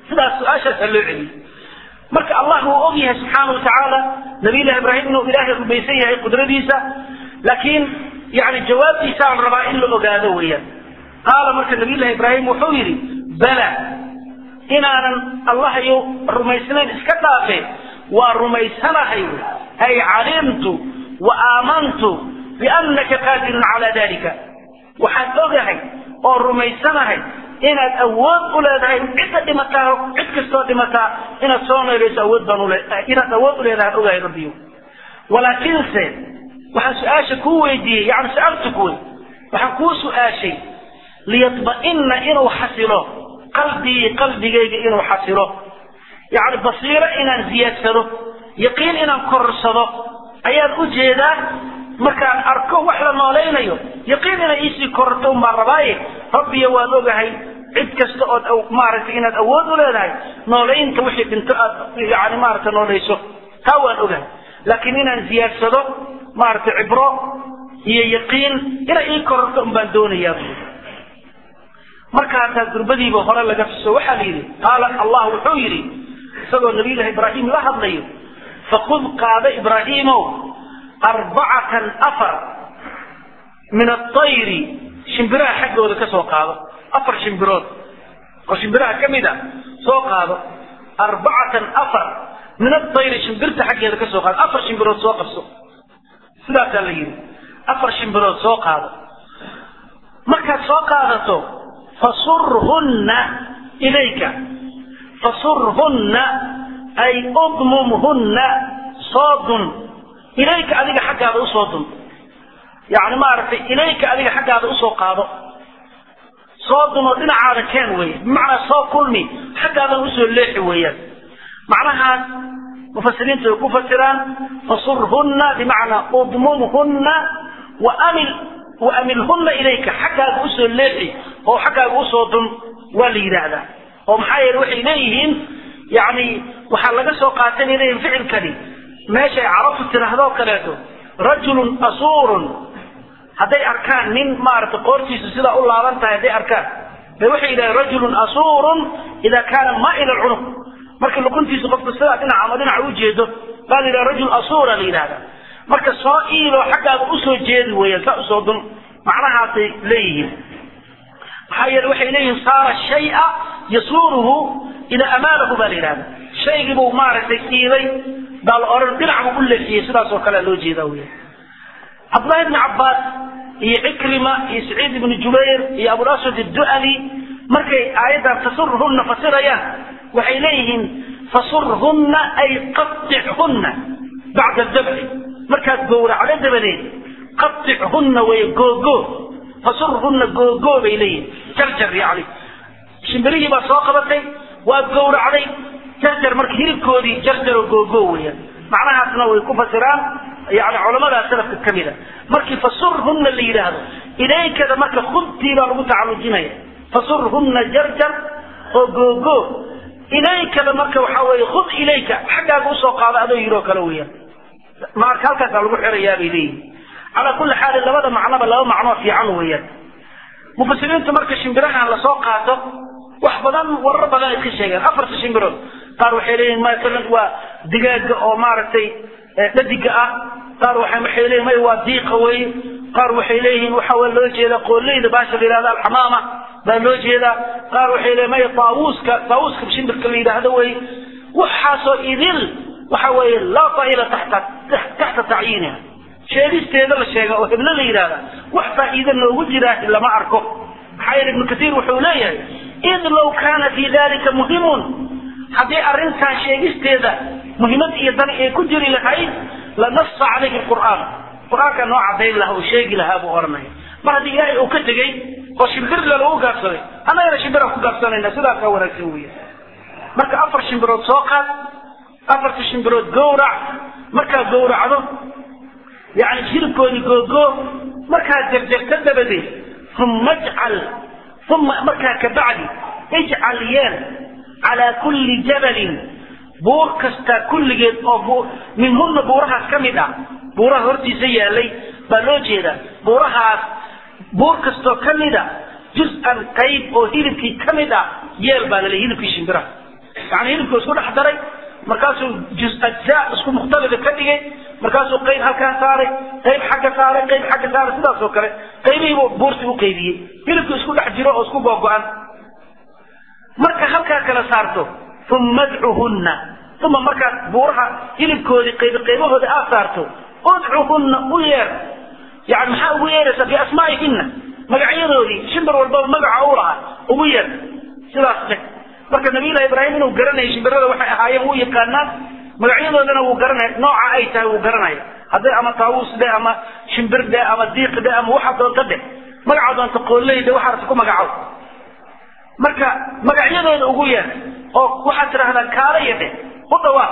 sidaas su-aashaasaa loo celiyey marka allah wuu og yahay subxaana wa tacaala nabiyullahi ibraahim inuu ilaahay rumaysan yahay qudradiisa laakiin yani jawaabtiisaan rabaa in la ogaado weeyaan qaala marka nabiyullahi ibraahim wuxuu yidhi bala inaanan allahayo rumaysnayn iska dhaafe waa rumaysanahay ay calimtu wa aamantu biannaka qaadirun calaa dalika waxaan ogahay oo rumaysanahay inaad awood u leedahay cidda dhimataa cid kastoo dhimataa inaad soo nooleyso awood baan ule inaad awood u leedahay ogahay rabbiyo walaakiinse waxaan su-aasha kuu weydiiyey yani su-aaltuk wey waxaan kuu su-aashay liyatma'ina inuu xasilo qalbii qalbigayga inuu xasilo yani basiiro inaan ziyaadsado yaqiin inaan korsado ayaan u jeedaa markaan arko wax la noolaynayo yaqiin inay iisii kororto un baan rabaaye rabbiyo waan ogahay cid kasta ood maaragtay inaad awood u leedahay noolaynta wixii dhinto aad yani maaragta noolayso taa waan ogahay laakiin inaan ziyaadsado maaragtay cibro iyo yaqiin inay ii kororto un baan doonayaa marka hataa gurbadiiba hore laga tuso waxaa la yidhi qaala allah wuxuu yidhi isagoo nabiyullahi ibraahim la hadlayo fakud qaada ibraahiimow arbacatan afar min aayri shimbiraha xaggooda ka soo qaado afar shimbirood oo shimbiraha ka mid a soo qaado arbacatan afar min aayri shimbirta xaggeeda ka soo qaado afar shimbirood soo qabso sidaasaa la yidhi afar shimbirood soo qaado markaad soo qaadato fasurhunna ilayka fasurhunna ay udmumhunna soo dun ilayka adiga xaggaada usoo dun yani maaragtay ilayka adiga xaggaada usoo qaado soo dun oo dhinacaada keen weeye bimacnaa soo kulmi xaggaadan usoo leexi weeyaan macnahaas mufasiriinta way ku fasiraan fasurhunna bimacnaa udmumhunna waamil waamilhunna ilayka xaggaaga usoo leexi oo xaggaaga usoo dun waa la yidhaahdaa oo maxaa yeele waxay leeyihiin yani waxaa laga soo qaatay bay leeyihin ficilkani meeshay carabtu tidhaahdoo kaleeto rajulun asuurun hadday arkaan nin maaragtay qoortiisu sidaa u laaban tahay hadday arkaan bay waxay yidhahdeen rajulun asuurun idaa kaana maa'ila alcunuq marka luquntiisu qofku sidaa dhinac ama dhinaca u jeedo baa la yidhaha rajul asuura la yidhahda marka soo iiloo xaggaaga usoo jeedi weeyaan saa usoo dun macnahaasay leeyihiin maxaa yeele waxay leeyihiin saara shaya yasuuruhu idaa amaanahu baa la yidhahda shaygiibuu maaragtay iilay baa la odhan dhinac buu u leexiyey sidaas oo kalea loo jeedaa weya cabdullahi ibni cabbaas iyo cikrima iyo saciid ibni jubayr iyo abulaswad addu'ali markay aayaddan tasurhunna fasirayaan waxay leeyihiin fasurhunna ay qatichunna bacda dabci markaad gowracdo dabadeed qatichunna way googo fasurhunna googo bay leeyihin jarjar yani shimbirihii baa soo qabatay waad gowracday jarjar marka hilibkoodii jarjaro googo weeyaan macnahaasna way ku fasiraan yani culamadaa salafka ka mid a markii fasurhunna la yidhaahdo ilaykada marka khudtii baa lagu tacalujinaya fasurhunna jarjar oo googo ilaykada marka waxaa weeye khud ilayka xaggaaga usoo qaada adoo yidhoo kale weeyaan marka halkaasaa lagu xirayaa bay leeyihin calaa kulli xaalin labada macnoba laba macnoo fiican weeyaan mufasiriintu marka shimbirahan lasoo qaato wax badan warar badan ay ka sheegeen afarta shimbirood qaar waxay leeyihin masalan waa digaaga oo maaragtay dhadiga ah qaar waxay waxay leeyihin may waa diiqa weeye qaar waxay leeyihiin waxa waa loo jeedaa qooleyda baasha la yidhahda alxamaama baa loo jeedaa qaar waxay leeyihin may taawuuska taawuuska shimbirka la yidhaahdo weeye waxaasoo idil waxa weeye laa faa'iida taxta taxta tacyiiniha sheegisteeda la sheega oo heblo la yidhahda wax faa'iida noogu jiraa lama arko maxaa yeele ibnu kasiir wuxuu leeyahay id low kaana fii dalika muhimun haddii arrintan sheegisteeda muhiimad iyo dan ay ku jiri lahayd lanasa calayhi qur'aan qur-aanka noo cadayn lahaa oo sheegi lahaa buu oranaya mar haddii ilaahay uu ka tegey oo shimbirle lagu gaabsaday annagana shimbiraan ku gaabsanayna sidaasaa wanaagsan weya marka afar shimbirood soo qaad afarta shimbirood gowrac markaad gowracdo yani hilibkoodii googoo markaad jarjarta dabadeed uma jcal uma markaa kabacdi ijcal yeel calaa kulli jabalin buur kasta kulligeed oo minhuna buurahaas ka mid ah buuraha hortiisa yaalay baa loo jeedaa buurahaas buur kastoo ka mid a juz-an qayb oo hilibkii ka mid ah yeel baa laleey hilibkii shimbiraha yani hilibkuu isku dhex daray markaasuu juz ajzaa isku mukhtalida ka dhigay markaasuu qayb halkaa saaray qayb xagga saaray qayb xagga saaray sidaas oo kale qaybihiibuu buurti u qaybiyey hilibku isku dhex jiro oo isku googo-an marka halkaa kala saarto uma adcuhunna uma markaad buuraha hilibkoodii qaybi qaybahooda aad saarto udcuhunna u yeer yani maxaa ugu yeeraysaa biasmaa'ihinna magacyadoodii shimbir walbaba magaca u lahaa ugu yeer sidaas dheh marka nabiyullahi ibraahim inuu garanaya shimbirada waxay ahaayeen wuu yaqaanaan magacyadoodana wuu garanaya nooca ay tahay wuu garanaya hadday ama taawuus dheh ama shimbir dheh ama diiq dheh ama waxa doonta dheh magaca doonta qooley dheh waxaas ku magacow marka magacyadooda ugu yeer oo waxaad tidhahdaan kaalaya dheh u dhawaaq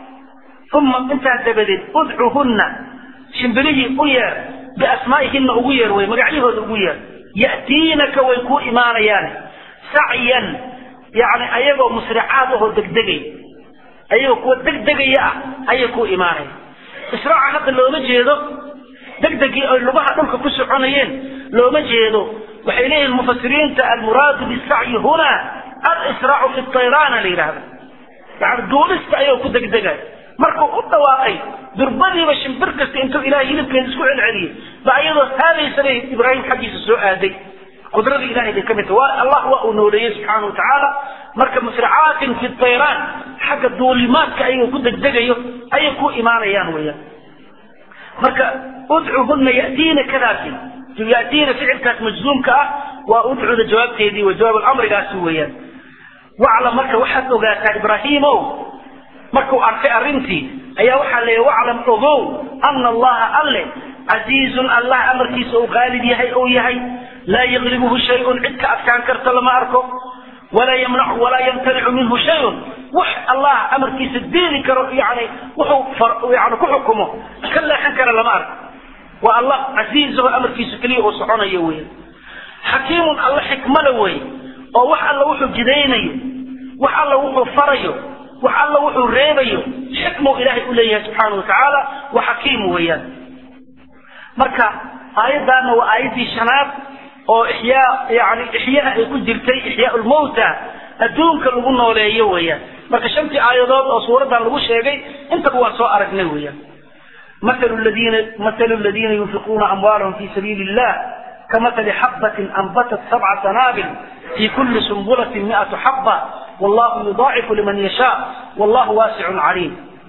uma intaa dabadeed udcuhunna shimbirihii u yeer biasmaa'ihinna ugu yeer wey magacyahooda ugu yeer ya'tiinaka way kuu imaanayaan sacyan yani ayagoo musricaad ahoo degdegay ayagoo kuwa degdegaya ah ayay kuu imaanaya israaca hadda looma jeedo degdegii ay lugaha dhulka ku soconayeen looma jeedo waxay leeyihin mufasiriinta almuraadu bisacyi huna alisraacu fi tayraana la yidhahda yani duulista ayagoo ku degdegay markuu u dhawaaqay durbadiiba shimbir kasta intuu ilahay hilibkeeda isku celceliyey ba ayadoo haadaysabay ibraahim xaggiisa soo aaday qudradii ilahay bay ka mid tahay waa allah waa uu nooleeyey subxaana watacaala marka musricaatin fi tayraan xagga duulimaadka ayagoo ku degdegayo ayay ku imaanayaan weeyaan marka udcuhunna yatiina kadaasi yatiina ficilkaas majzuumka ah waa udcuda jawaabteedii wa jawaab amrigaasi weeyaan waclam marka waxaad ogaataa ibraahiimow markuu arkay arrintii ayaa waxaa leeya waclam ogow ana allaha alle casiizun allah amarkiisa uu qaalib yahay ou yahay laa yaqlibuhu shayun cid ka adkaan karta lama arko walaa yamnacu walaa yamtanicu minhu shayun wax allah amarkiisa diidi karo yani wuxuu yani ku xukumo ka leexan kara lama arko waa allah casiizaho amarkiisa keliya uu soconayo wey xakiimun alla xikmada wey oo wax alla wuxuu jidaynayo wax alla wuxuu farayo wax alla wuxuu reebayo xikmuu ilaahay u leeyahay subxaana watacaala wa xakiim weeyaan marka aayaddaana waa aayaddii shanaad oo ixyaa yani ixyaha ay ku jirtay ixyaa lmawta adduunka lagu nooleeyo weeyaan marka shantii aayadood oo suuraddan lagu sheegay intaba waan soo aragnay weeyaan مثل الذين مثل الذين ينفقون أموالهم في سبيل الله كمثل حبة أنبتت سبع سنابل في كل سنبلة مئة حبة والله يضاعف لمن يشاء والله واسع عليم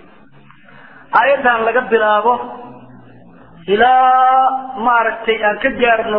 آية لقد بلابه إلى ما رتي أن كجارنو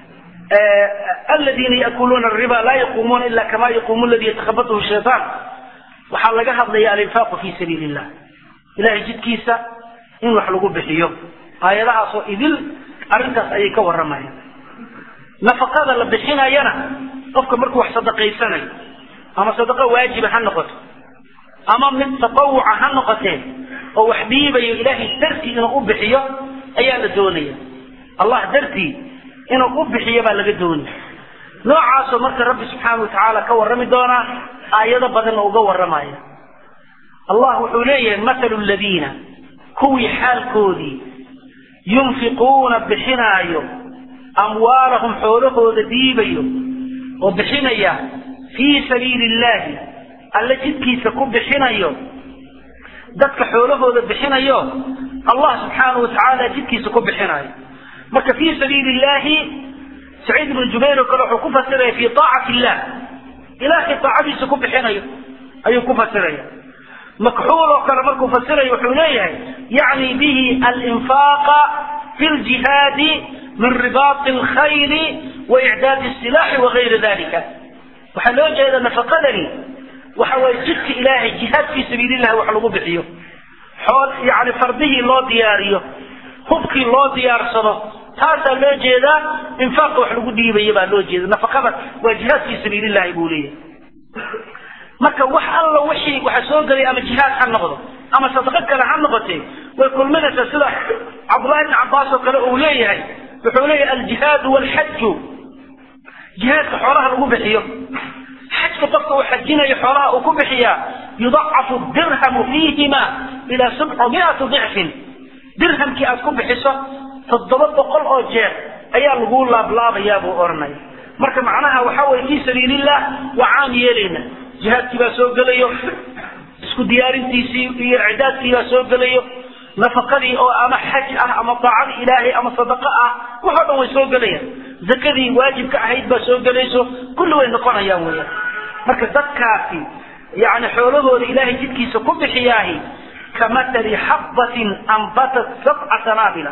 آه الذين يأكلون الربا لا يقومون إلا كما يقوم الذي يتخبطه الشيطان وحال لقى هذا الإنفاق في سبيل الله إلهي جد كيسا in wax lagu bixiyo aayadahaasoo idil arrintaas ayay ka warramayaan nafaqada la bixinayana qofka markuu wax sadaqaysanayo ama sadaqa waajiba ha noqoto ama mid tatawuca ha noqotee oo wax dhiibayo ilaahay dartii inuu u bixiyo ayaa la doonaya allah dartii inuu u bixiyo baa laga doonaya noocaasoo marka rabbi subxaana watacaala ka warrami doonaa aayado badanna uga warramaya allah wuxuu leeyahay mathalu ladiina kuwii xaalkoodii yunfiquuna bixinaayo amwaalahum xoolahooda dhiibayo oo bixinaya fii sabiili illaahi alle jidkiisa ku bixinayo dadka xoolahooda bixinayo allah subxaanahu watacaala jidkiisa ku bixinayo marka fii sabiili illaahi saciid ibnu jubayr oo kale wuxuu ku fasiraya fii taacati illah ilaahay taacadiisa ku bixinayo ayuu ku fasiraya مكحول وكان مركو فسره وحوليه يعني به الإنفاق في الجهاد من رباط الخيل وإعداد السلاح وغير ذلك وحلوجه إذا نفقدني وحوى جدك إلهي جهاد في سبيل الله وحلقوا بحيه حول يعني فرضه الله دياريه hubkii loo diyaarsado taasaa loo jeedaa infaaqa wax lagu dhiibaya baa loo jeeda nafaqada waa jihaad fii sabiilillahi buu leeyahay marka wax alla wixii waxa soo gelay ama jihaad ha noqdo ama sadaqo kale ha noqotee way kulminaysaa sida cabdullahi ibni cabbaas oo kale uu leeyahay wuxuu leeyahay aljihaadu walxaju jihaadka xoolaha lagu bixiyo xajka qofka uu xajinayo xoolaha uu ku bixiyaa yudacafu dirhamu fiihima ilaa sabcumiati dicfin dirhamkii aad ku bixiso toddoba boqol oo jeer ayaa lagu laablaabayaa buu odhanaya marka macnaha waxa weye fii sabiilillah waa caam yeelayna jihaadkii baa soo gelayo isku diyaarintiisii iyo icdaadkii baa soo gelayo nafaqadii oo ama xaj ah ama daacadii ilaahay ama sadaqo ah waxoo dhan way soo gelayaan zakadii waajibka ahayd baa soo gelayso kulli way noqonayaan weeyaan marka dadkaasi yani xoolahooda ilaahay jidkiisa ku bixiyaahi kamatali xabbatin ambatat sabca sanaabila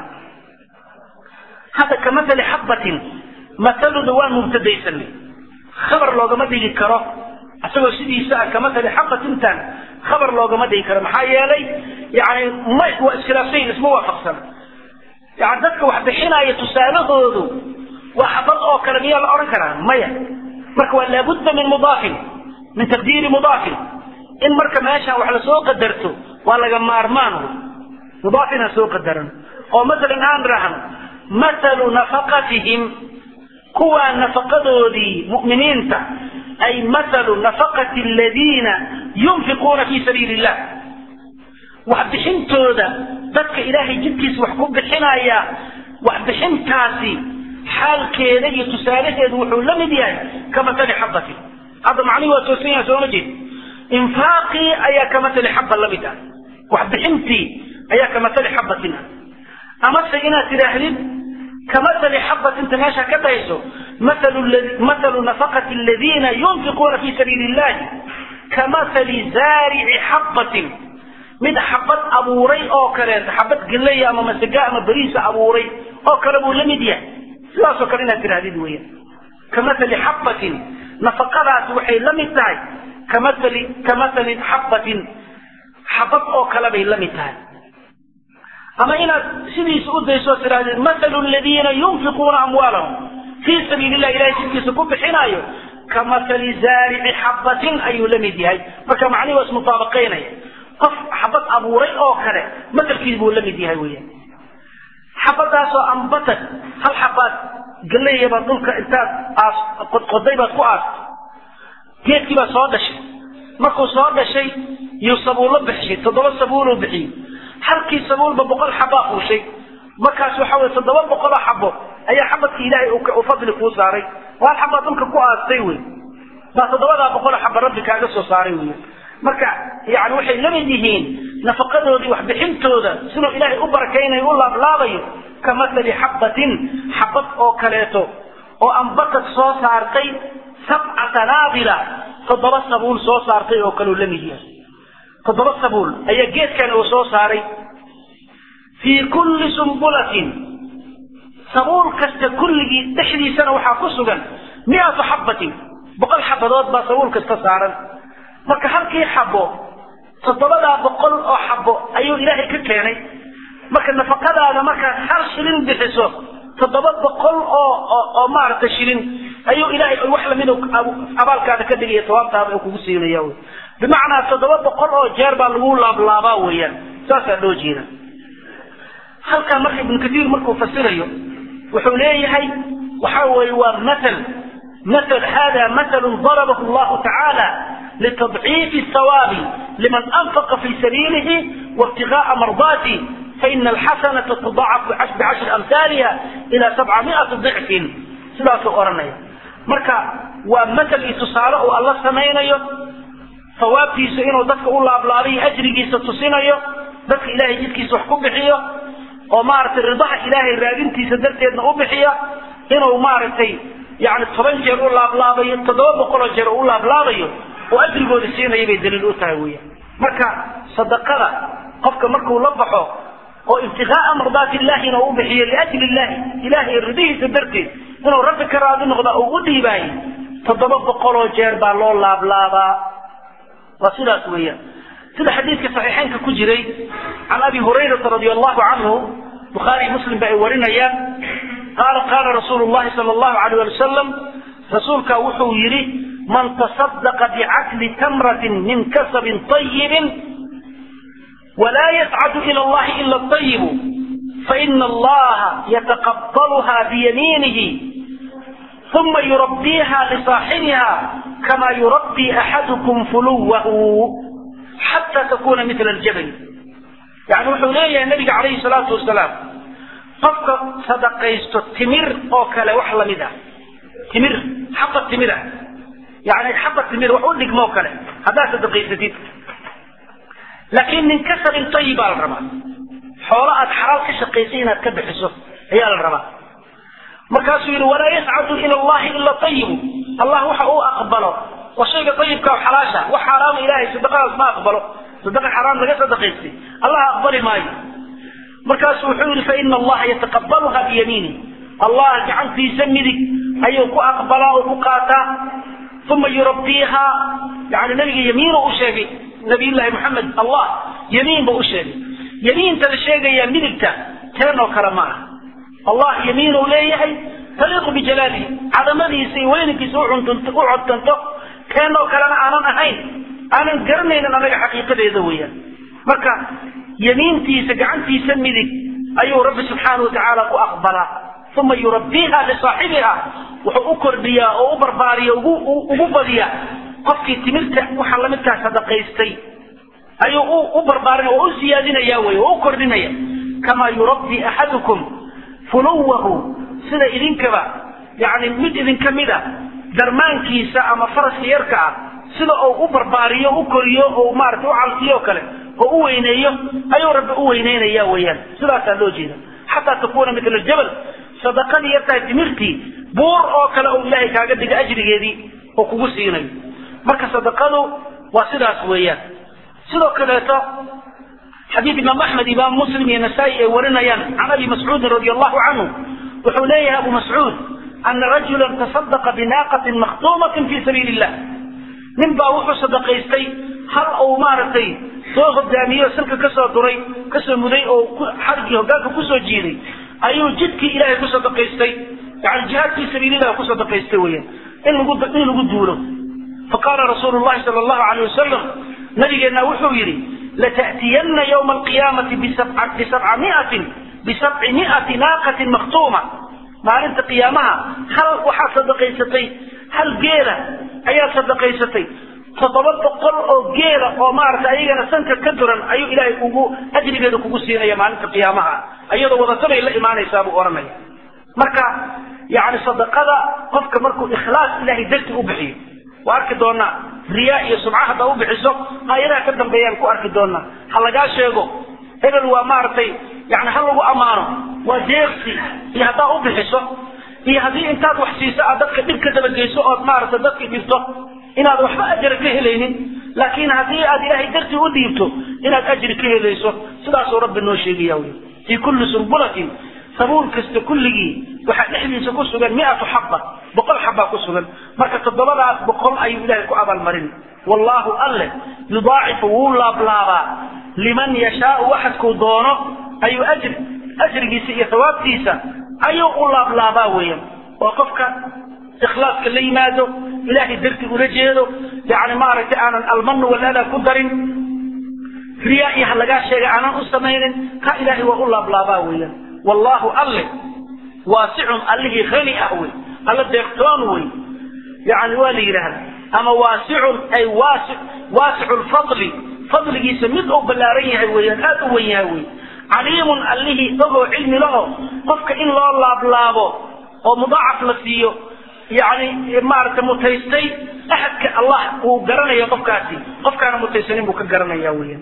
hadda kamatali xabbatin masaluda waan mubtadaysanay khabar loogama dhigi karo isagoo sidiisa ah kamatali xabbatintan khabar loogama dhigi karo maxaa yeelay yani ma waa iskhilaafsayin isma waafaqsan yani dadka wax bixinaya tusaalahoodu waa xabad oo kale miyaa la odhan karaa maya marka waa laabudda min mudaafin min taqdiiri mudaafin in marka meeshaan wax lasoo qadarto waa laga maarmaan mudaafin ha soo qadaran oo masalan aan rahno mathalu nafaqatihim kuwaa nafaqadoodii mu'miniinta ay mathalu nafaqati aladiina yunfiquuna fi sabiili illah wax bixintooda dadka ilaahay jidkiisa wax ku bixinaya wax bixintaasi xaalkeeda iyo tusaalaheedu wuxuu la mid yahay kamatali xabatin hadda macnihi waa toosan yahay sooma jeed infaaqii ayaa kamatali xaba la mid ah wax bixintii ayaa kamatali xabatin ah amase inaad tidhaahdid kamatali xabatinta meesha ka dhahayso mathalu nafaqati aladiina yunfiquuna fi sabiili illahi kamathali zaarici xabatin mid xabad abuuray oo kaleeto xabad gallaya ama masaga ama beriisa abuuray oo kale buu la mid yahay sidaasoo kale inaad tidhahdid weeyaan kamathali xabatin nafaqadaasi waxay la mid tahay kamathali kamathali xabatin xabad oo kale bay la mid tahay ama inaad sidiisa u dayso oo tidhahdid mathalu aladiina yunfiquuna amwaalahum fii sabiili illah ilahay jidkiisa ku bixinaayo kamathali zaarici xabatin ayuu la mid yahay marka macnihi waa ismutaabaqaynaya qof xabad abuuray oo kale matalkiis buu la mid yahay weeyaan xabadaasoo ambatad hal xabaad galeeyabaad dhulka intaad aas qodqoday baad ku aastay geedkii baa soo dhashay markuu soo dhashay yuu sabuullo bixishay toddoba sabuuluu bixiyey halkii sabuulba boqol xabaa fuushay markaas waxa weye toddoba boqoloo xabo ayaa xabadkii ilaahay uu fadli kuu saaray oo hal xabaad dhulka ku aastay wey baa toddobadaa boqoloo xaba rabbi kaaga soo saaray wey marka yani waxay la mid yihiin nafaqadoodii waxbixintooda siduu ilaahay u barakaynayo u laablaabayo ka mathali xabbatin xabad oo kaleeto oo ambatad soo saartay sabca sanaabila toddoba sabuul soo saartay oo kaleu la mid yahay toddoba sabuul ayaa geedkan uu soo saaray fii kulli sumbulatin sabuul kasta kulligii dhexdiisana waxaa ku sugan miatu xabbatin boqol xabadood baa sabuul kasta saaran marka halkii xabo toddobadaa boqol oo xabo ayuu ilaahay ka keenay marka nafaqadaada markaad hal shilin bixiso toddoba boqol oo oo maaragtay shilin ayuu ilaahay wax lamid abaalkaada ka dhigaya tawaabtaada uu kugu siinaya wy bimacnaa toddoba boqol oo jeer baa lagu laablaabaa weeyaan saasaa loo jeeda halkaa marka ibnu katiir markuu fasirayo wuxuu leeyahay waxa weeye waa mathal مثل هذا مثل ضربه الله تعالى لتضعيف الثواب لمن أنفق في سبيله وابتغاء مرضاته فإن الحسنة تضاعف بعشر أمثالها إلى سبعمائة ضعف سلاس أورنية مركا ومثل إتصاله الله سمينيو ثوابتيس إنه دفك الله أبلاري أجري ستسينيو دفك إلهي جدكي سحكم بحيو ومارت الرضاح إلهي الرادنتي سدرتي أنه بحيو إنه مارتي يعني toban jeer u laablaabayo toddoba boqoloo jeer u laablaabayo oo ajrigooda siinaya bay daliil u tahay weya marka sadaqada qofka markuu la baxo oo ibtiqaa'a mardaati illahina u bixiyo liajli illahi ilahay ridihiisa darteed inuu rabbi ka raadi noqda uu u dhiibaayo toddoba boqoloo jeer baa loo laablaabaa waa sidaas weeyaan sida xadiidka saxiixeynka ku jiray can abi hurayrata radia allahu canhu bukhaari muslim ba ay warinayaan قال قال رسول الله صلى الله عليه وسلم رسولك وحو يري من تصدق بعقل تمرة من كسب طيب ولا يسعد إلى الله إلا الطيب فإن الله يتقبلها بيمينه ثم يربيها لصاحبها كما يربي أحدكم فلوه حتى تكون مثل الجبل يعني وحو ليه النبي عليه الصلاة والسلام qofka sadaqaysto timir oo kale wax lamid ah timir xabad timir ah yani xaba timir wax u dhigmoo kale haddaad sadaqaysatid laakiin min kasabin tayib baa la rabaa xoolo aad xalaal ka shaqaysay inaad ka bixiso ayaa la rabaa markaasuu yidhi walaa yascadu ila allahi ila ayibu allah waxa uu aqbalo waa shayga ayibka oo xalaasha wax xaaraama ilahay sadaqadaas ma aqbalo sadaqa xaraam laga sadaqaystay allah aqbali maayo markaasu wuxuu yidhi faina allaha yataqabaluha biyamiini allah gacantiisa midig ayuu ku aqbalaa oo ku qaataa uma yurabbiiha yani nabiga yamiinu u sheegay nabiyullaahi maxamed allah yamiin buu u sheegay yamiinta la sheegayaa midigta teen oo kale ma aha allah yamiinuu leeyahay taliiqu bijalaalihi cadamadiisa iyo weynankiisa u codtanto teen oo kalena aanan ahayn aanan garanaynin anaga xaqiiqadeeda weeyaan marka yamiintiisa gacantiisa midig ayuu rabbi subxaana wa tacaala ku aqbalaa uma yurabbiiha lisaaxibiha wuxuu u kordhiyaa oo u barbaariya ugu badiyaa qofkii timirta waxa lamidkaa sadaqaystay ayuu u barbaarin oo u siyaadinaya wey oo u kordhinaya kamaa yurabbi axadukum fuluwahu sida idinkaba yani mid idinka mida darmaankiisa ama faraska yarka ah sida uu u barbaariyo u koriyo oo maarata u calsiyo kale oo u weyneeyo ayuu rabbi u weyneynaya weeyaan sidaasaa loo jeeda xataa takuuna mitla jabal sadaqadii yartahay timirtii buur oo kale oo ilaahay kaaga dhiga ajrigeedii oo kugu siinayo marka sadaqadu waa sidaas weeyaan sidoo kaleeto xadiid imaam axmed imaam muslim iyo nasaa-i ay warinayaan can abi mascuudin radi allahu canhu wuxuu leeyahay abu mascuud ana rajulan tasadaqa binaaqatin makhtuumatin fi sabiili illah nin baa wuxuu sadaqaystay hal uu maaragtay soo hogaamiyo salka kasoo duray kasoo muday oo xarigii hogaanka kusoo jiiday ayuu jidkii ilaahay ku sadaqaystay yani jihaad fi sabiililah ku sadaqaystay weeyaan in lagu in lagu duulo faqaala rasuulu llahi sala allahu alayh wasalam nabigeenna wuxuu yidhi lata'tiyana yawma alqiyaamati bisabca miatin bisabci miati naaqatin maktuuma maalinta qiyaamaha hal waxaad sadaqaysatay hal geela ayaad sadaqaysatay toddoba boqol oo geela oo maaragtay ayagana sanka ka duran ayuu ilaahay kugu ajrigeeda kugu siinaya maalinta qiyaamaha iyadoo wadatanay la imaanaysaa buu odhanaya marka yani sadaqada qofka markuu ikhlaas ilahay darti u bixiyo waa arki doonaa riyaa iyo sumca haddaa u bixiso aayadaha ka dambeeyaan ku arki doonaa ha lagaa sheego hebel waa maaragtay yani ha lagu ammaano waa deeqsi iyo haddaa u bixiso iyo haddii intaad wax siiso aad dadka dhib ka dabageyso ood maaragtay dadkii dhibto inaad waxba ajra ka helaynin laakiin haddii aad ilaahay dartii u dhiibto inaad ajri ka helayso sidaasuu rabbi noo sheegaya wy fii kulli sumbulatin sabuul kasta kulligii waxaa dhexdiisa ku sugan miatu xaba boqol xabaa ku sugan marka toddobadaas boqol ayuu ilahay ku abaalmarin wallaahu alle yudaacifu wuu laablaabaa liman yashaau waxadkuu doono ayuu ajri ajrigiisa iyo hawaabtiisa ayuu u laablaabaa weeyaan oo qofka ikhlaaska la yimaado ilaahay darti ula jeedo yani maaragtay aanan almanu walaada ku darin riyaa iyo ha lagaa sheega aanan u samaynin ka ilaahay waa u laablaabaa weeyaan wallaahu alle waasicun allihii hani ah wey alla deeqtoon wey yani waa la yidhaahda ama waasicun ay waasi waasicu lfadli fadligiisa mid uu ballaaran yahay weeyaan aada u wen yahay wey caliimun allihii ogoo cilmi laho qofka in loo laablaabo oo mudaacaf la siiyo yani maaragtay mutaystay axadka allah uu garanayo qofkaasi qofkaana mutaysanin buu ka garanaya weeyaan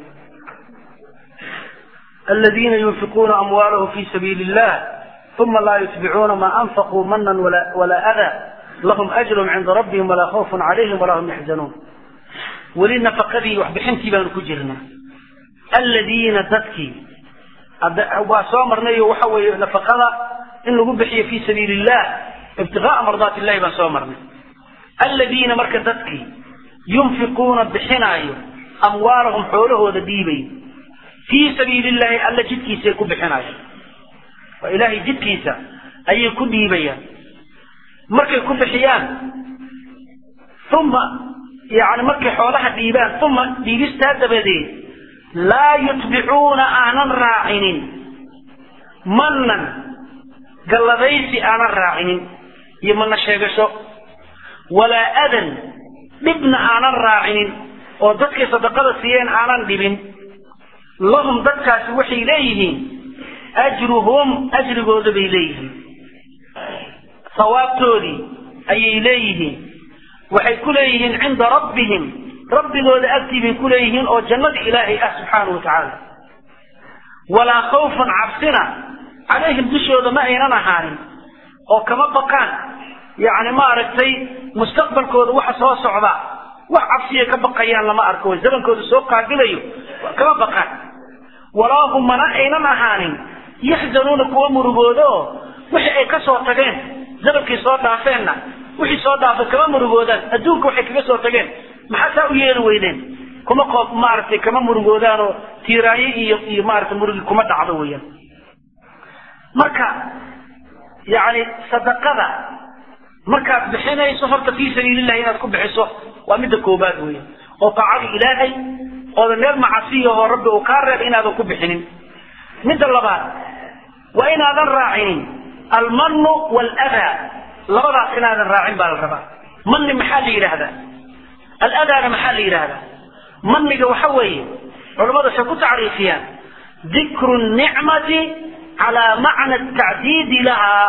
الذين ينفقون أموالهم في سبيل الله ثم لا يتبعون ما أنفقوا منا ولا, ولا أذى لهم أجر عند ربهم ولا خوف عليهم ولا هم يحزنون ولنا فقدي وحبحنتي بان كجرنا الذين تتكي وصامرنا وحوي نفقنا إنه بحي في سبيل الله ابتغاء مرضات الله بان صامرنا الذين مركزتكي ينفقون بحنايو أموالهم حوله ودبيبي fii sabiili illaahi alla jidkiisaay ku bixinayaan waa ilaahay jidkiisa ayay ku dhiibayaan markay ku bixiyaan uma yani markay xoolaha dhiibaan uma dhiibistaa dabadeed laa yutbicuuna aanan raacinin mannan galladaysi aanan raacinin iyo mana sheegasho walaa adan dhibna aanan raacinin oo dadkay sadaqada siiyeen aanan dhibin lahum dadkaasi waxay leeyihiin ajruhum ajrigooda bay leeyihiin sawaabtoodii ayay leeyihiin waxay ku leeyihiin cinda rabbihim rabbigooda agtii bay ku leeyihiin oo jannadii ilaahay ah subxaanahu wa tacaala walaa khawfan cabsina calayhim dushooda ma aynan ahaanin oo kama baqaan yacni maaragtay mustaqbalkooda waxa soo socda wax cabsiya ka baqayaan lama arko way zamankooda soo qaabilayo kama baqaan walaa hum mana aynan ahaanin yaxzanuuna kuwa murugooda oo wixii ay ka soo tageen zamankii soo dhaafeenna wixii soo dhaafay kama murugoodaan adduunka waxay kaga soo tageen maxaa saa u yeeli weydeen kuma qoob maaragtay kama murugoodaan oo tiiraaye iyo iyo maaragtay murugi kuma dhacdo weeyaan marka yacni sadaqada markaad bixinayso horta fii sabiilillahi inaad ku bixiso waa midda koobaad weeyaan oo taacada ilaahay oodan meel macasiyahoo rabbi uu kaa reeb inaadan ku bixinin midda labaad waa inaadan raacinin almannu waaladaa labadaas inaadan raacin baa la rabaa manni maxaa la yidhaahdaa aladaana maxaa la yidhaahdaa manniga waxa weeye culammadu waxay ku tacriifiyaan dikru nicmati calaa macna tacdiidi lahaa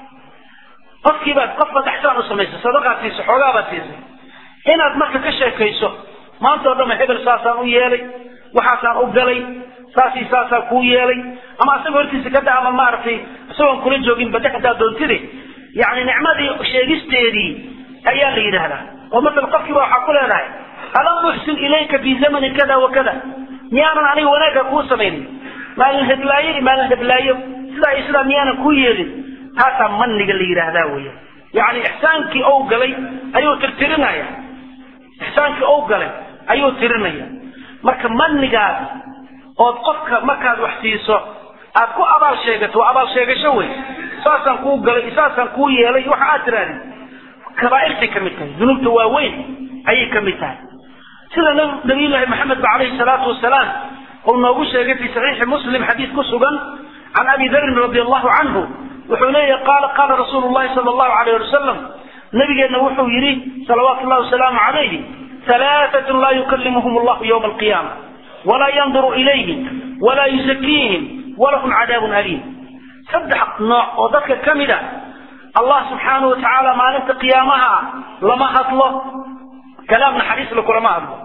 qofkii baad qof baad axsaan u samaysay sadaqaad siisay xoogaa baad siisay inaad marka ka sheekayso maanta oo dhanba hebel saasaan u yeelay waxaasaan u galay saasii saasaan kuu yeelay ama asagoo hortiisa ka da ama maaragtay isagoon kula joogin badde haddaad doontide yacni nicmadii sheegisteedii ayaa la yidhaahdaa oo masala qofkiiba waxaa ku leedahay alam uxsin ilayka fi zamani kada wa kada miyaanan aniga wanaagga kuu samaynin maalin heblaayo iyo maalin heblaayo sidaa iyo sidaa miyaanan kuu yeelin taasaa manniga la yidhaahdaa weya yacni ixsaankii ou galay ayuu tirtirinaya ixsaankii ou galay ayuu tirinaya marka mannigaas ood qofka markaad wax siiso aad ku abaal sheegato waa abaal sheegasho wey saasaan kuu galay saasaan kuu yeelay waxa aad tirahdid kabaa'irtay ka mid tahay dunuubta waaweyn ayay ka mid tahay sida nabiyullaahi maxamed ba calayhi salaatu wasalaam uu noogu sheegay fi saxiixi muslim xadiis ku sugan can abi darin radi allahu canhu wuxuu leeyahy qaala qaala rasuulu llahi sala allahu alayh wasalam nabigeenna wuxuu yidhi salawaatu llahi wasalaamu calayhi halaatatun laa yukallimuhum allahu yowma alqiyaama walaa yanduru ilayhim walaa yusakiihim walahum cadaabun aliim saddex nooc oo dadka ka mid a allah subxaanahu wa tacaala maalinta qiyaamaha lama hadlo kalaam naxariisla kulama hadlo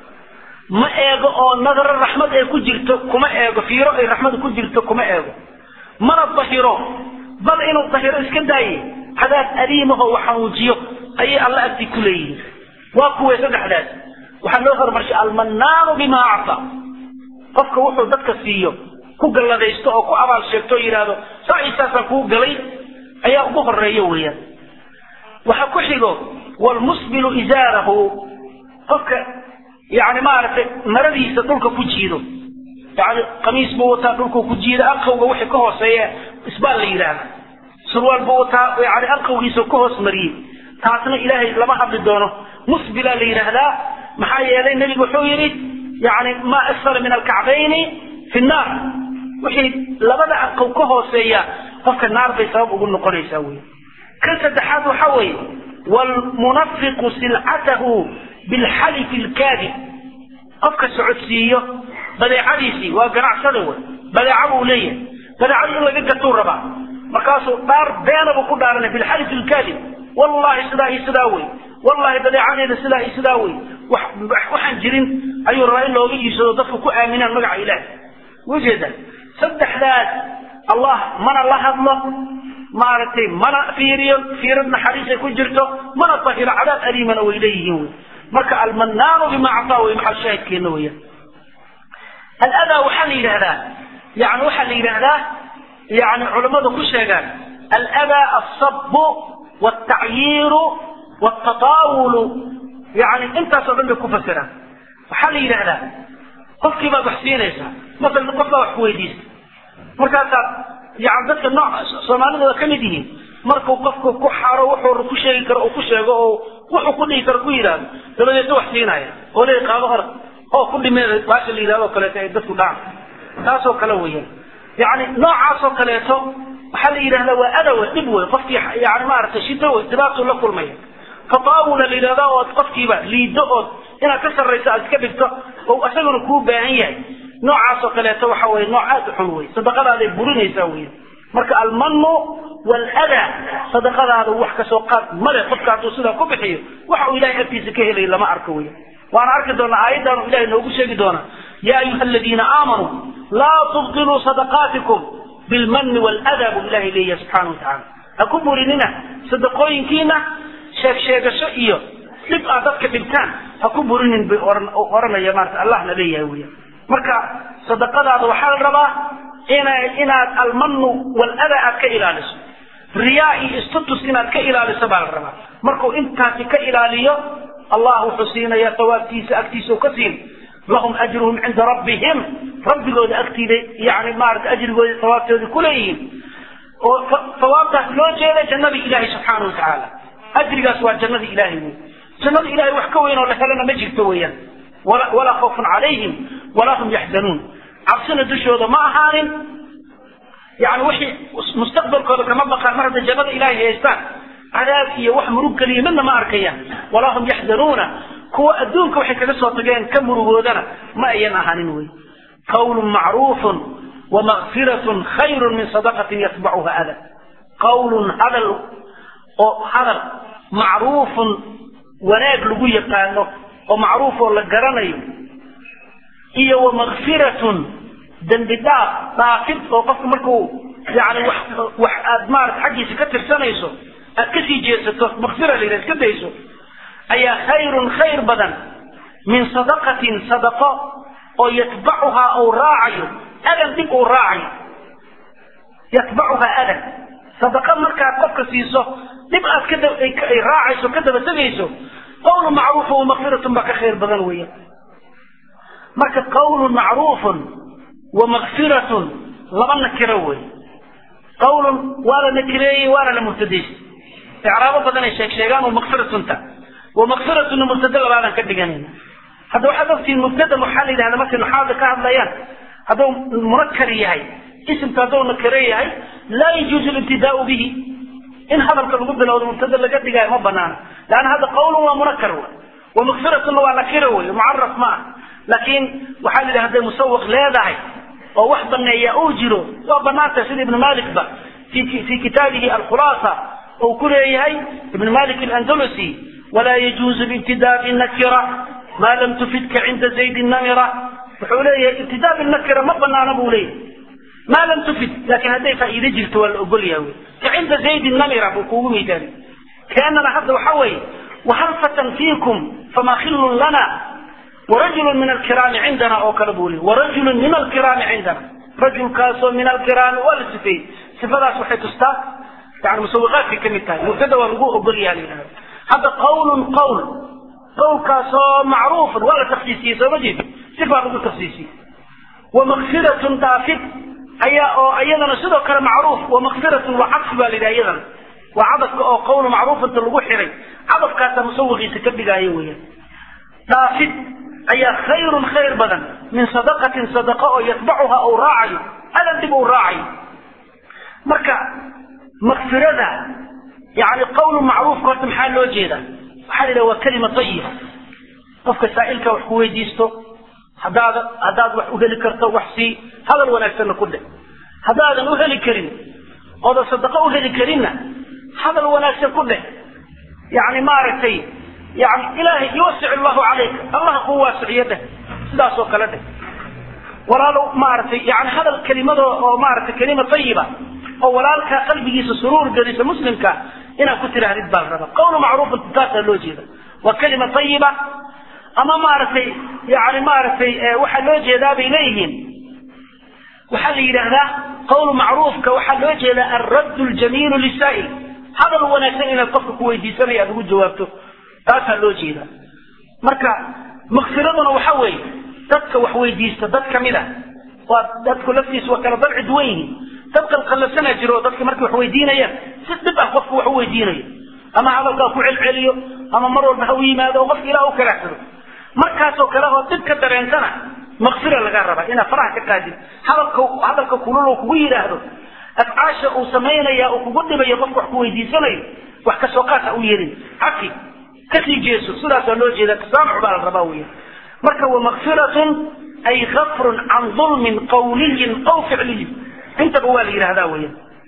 ma eego oo nadaro raxmad ay ku jirto kuma eego fiiro ay raxmada ku jirto kuma eego mana dahiro bal inuu dahiro iska daaye cadaab aliimahoo waxanuujiyo ayay alla agtii ku leeyihiin waa kuwee saddexdaas waxaa loo horumarshay almannaanu bimaa acta qofka wuxuu dadka siiyo ku galladaysto oo ku abaal sheegto oo yidhaahdo saa iyo saasaan kuu galay ayaa ugu horeeya weeyaan waxa ku xigo walmusbilu izaarahu qofka yani maaragtay maradiisa dhulka ku jiido yani qamiis buu wataa dhulkuu ku jiida anqawga wixii ka hooseeya isbaal la yidhaahda surwaal buu wataa yani anqawgiisa ka hoos mariyey taasna ilaahay lama hadli doono musbilaa la yidhaahdaa maxaa yeelay nebigu wuxuu yidhi yani maa asfala min alkacbayni fi nnaar wixii labada anqow ka hooseeya qofka naar bay sabab ugu noqonaysaa wey kan saddexaad waxa weeye wlmunafiqu silcatahu bilxalifi lkaadib qofka socodsiiyo badeecadiisii waa ganacsada wey badeeca buu leeyahay badeecadii in laga gatuu rabaa markaasuu dhaar beena buu ku dhaaranay bilxalifi lkaadib wallahi sidaa iyo sidaa wey wallahi badeecadeeda sidaa iyo sidaa wey waxaan jirin ayuu rabaa in looga iibsado dadku ku aaminaan magaca ilaah ujeeda saddexdaas allah mana la hadlo maaragtay mana fiiriyo fiirad naxariisay ku jirto mana tahiro cadaab aliimana way leeyihiin wey marka almanaanu bima actaa wey maxal shaahidkeena weya aladaa waxaa la yidhahdaa yani waxaa la yidhahdaa yani culammadu ku sheegaan aladaa alsabu waltacyiiru waltataawulu yani intaasoo dhan bay ku fasiraan waxaa la yidhahdaa qofkii baad wax siinaysaa masalan qof baa wax ku weydiista markaasaad yani dadka nooc soomaalidooda ka mid yihiin markuu qofku ku xaro wuxuu ku sheegi karo uu ku sheego oo wuxuu ku dhihi karo ku yidhaahdo dabadeedna wax siinaya oo leey qaado orad oo ku dhimeeda baasha la yidhahdo kaleeto ay dadku dhacaan taasoo kale weeyaan yani noocaasoo kaleeto waxaa la yidhahdaa waa adawe dhib wey qofkii yani maaragtay shido wey dhibaatuu la kulmaya tataawula la yidhahdaa ood qofkiiba liido ood inaad ka sarrayso aad iska dhigto oo isaguna kuu baahan yahay noocaasoo kaleeto waxa weye nooc aad u xun wey sadaqadaaday burinaysaa wey marka almanu waladaa sadaqadaada wax kasoo qaad male qofka hadduu sidaa ku bixiyo waxa uu ilahay agtiisa ka helayo lama arko weya waana arki doonaa aayaddan ilahay noogu sheegi doonaa ya ayuha aladiina aamanuu laa tubtiluu sadaqaatikum bilmani waladaa buu ilahay leeyahay subxana watacaala ha ku burinina sadaqooyinkiina sheeg sheegasho iyo dhib aad dadka dhibtaan ha ku burinin bay oranaya maarata allahna leeyahay weya marka sadaqadaada waxaa la rabaa ina inaad almanu waladaa aad ka ilaaliso riyaa iyo istatus inaad ka ilaaliso baa la rabaa markuu intaasi ka ilaaliyo allah wuxuu siinaya sawaabtiisa agtiisa u ka siin lahum ajruhum cinda rabbihim rabbigooda agtiida yani maarata ajrigooda sawaabtooda kuleeyihiin oo sawaabtaas loo jeeda jannadii ilahay subxaana wa tacaala ajrigaas waa jannadii ilahay wey jannada ilahay wax ka weyn oo la helana ma jirto weeyaan walaa khawfun calayhim walaa hum yaxzanuun cabsina dushooda ma ahaanin yani wixii mustaqbalkooda kama baqaan mar hadday jannada ilahay haystaan cadaab iyo wax murug geliya midna ma arkayaan walaa hum yaxzanuuna kuwa adduunka waxay kaga soo tageen ka murugoodana ma ayan ahaanin wey qawlun macruufun wamakfiratun khayrun min sadaqatin yatbacuha ada qawlun hadal oo hadal macruufun wanaag lagu yaqaano oo macruuf oo la garanayo iyo wamakfiratun dembi dhaaf dhaafid oo qofku markuu yani wax wax aad maarata xaggiisa ka tirsanayso aad kasii jeesato makfira la yidhaha iska dayso ayaa khayrun khayr badan min sadaqatin sadaqo oo yatbacuhaa uu raacayo adan dhib uu raacayo yatbacuhaa adan sadaqa markaad qofka siiso dhib aad kaay raacayso ka daba tegayso qawlu macruufu wamakfiratun baa ka khayr badan weya marka qawlun macruufun wamakfiratun laba nakiro wey qawlun waa la nakireeyey waana la mubtadaystay icraabo badan ay sheeg sheegaan oo makfiratunta wamakfiratuna mubtada labaadaan ka dhiganayna hadda waxaad ogtihiin mubtada waxaa la yidhahda markay nuxaada ka hadlayaan hadduu munakar yahay isimka hadduu nakare yahay laa yajuuzu libtidaau bihi in hadalka lagu bilowdo mubtada laga dhigaayo ma banaana leanna hadda qawlun waa munakar w wamakfiratuna waa nakiro wey mucaraf ma ah laakiin waxaa la yidhaha hadday musawaq leedahay oo wax baneeya uu jiro waa banaanta sida ibnu malik ba fi kitaabihi alkhulaasa uu ku leeyahay ibn malik alandalusi walaa yajuuzu libtidaa binakira maa lam tufidka cinda zayd namira wuxuu leeyahay ibtidaa binakira ma banaana buu leeyahay maa lam tufid laakiin hadday faa'iide jirto waa la ogol yahay wey ka cinda zaydin namira buu kuugu midaali keenana hadda waxa weeye wahal fatan fiikum fama khillun lana warajulun min alkiraami cindana oo kale buu leeyay warajulun min alkiraami cindana rajulkaasoo min alkiraami waa la sifeeyey sifadaas waxay tustaa yani musawiqaadkay ka mid tahay mubtada waa lagu ogol yaha la yidhahda hadda qawlun qawl qawlkaasoo macruufun waa la taksiisiyey soo ma jeed sifaa lagu taksiisiyey wamakfiratun daafid ayaa oo iyadana sidoo kale macruuf wamakfiratun waa cadfi baa la yidhaha iyadana waa cadafka oo qawlu macruufanta lagu xiray cadafkaasaa musawiqiisa ka dhigaayo weeyaan daafid ayaa khayrun khayr badan min sadaqatin sadaqa oo yatbacuha uu raacayo adan dib uu raacayo marka makfirada yani qawlu macruufka horta maxaa loo jeedaa waxaa la yidhaha waa kelima tayiba qofka saa'ilka wax ku weydiisto haddaad haddaad wax u heli karto wax sii hadal wanaagsanna ku dheh haddaadan u heli karin oodan sadaqo u heli karinna hadal wanaagsan ku dheh yani maaragtay yani ilaahay yuwasic allahu calayka allaha kuu waasiciyo dheh sidaas oo kale dheh walaalow maaragtay yani hadal kelimado oo maaragtay kelima tayiba oo walaalkaa qalbigiisa suruur gelisa muslimka inaad ku tidhaahdid baa la rabaa qawlu macruufan taasaa loo jeeda waa kelima tayiba ama maaragtay yani maaragtay waxaa loo jeedaa bay leeyihiin waxaa la yidhaahdaa qawlu macruufka waxaa loo jeedaa alraddu ljamiilu lisaa'il hadal wanaagsan inaad qofka ku weydiisanaya aad ugu jawaabto taasaa loo jeedaa marka makfiraduna waxa weeye dadka wax weydiista dad kamid a waa dadku laftiisa waa kala dabci duwan yihiin dad qalqalabsanaa jiro dadka markay wax weydiinayaan si dhib ah qofku wax u weydiinayo ama hadalkaa ku celceliyo ama mar walba ha u yimaado oo qofka ilaah u kalaxsado markaasoo kale oo dhib ka dareentana makfira laga rabaa inaad faraha ka qaadid hadalka hadalka kulul uu kugu yidhaahdo afcaasha uu samaynaya uu kugu dhibayo qofka wax ku weydiisanayo wax kasoo qaad ha u yeelin cafi kasii jeeso sidaasaa loo jeeda tasaamux baa la rabaa weya marka wamakfiratun ay gafrun can dulmin qawliyin aw ficliyin intaba waa la yidhahdaa weya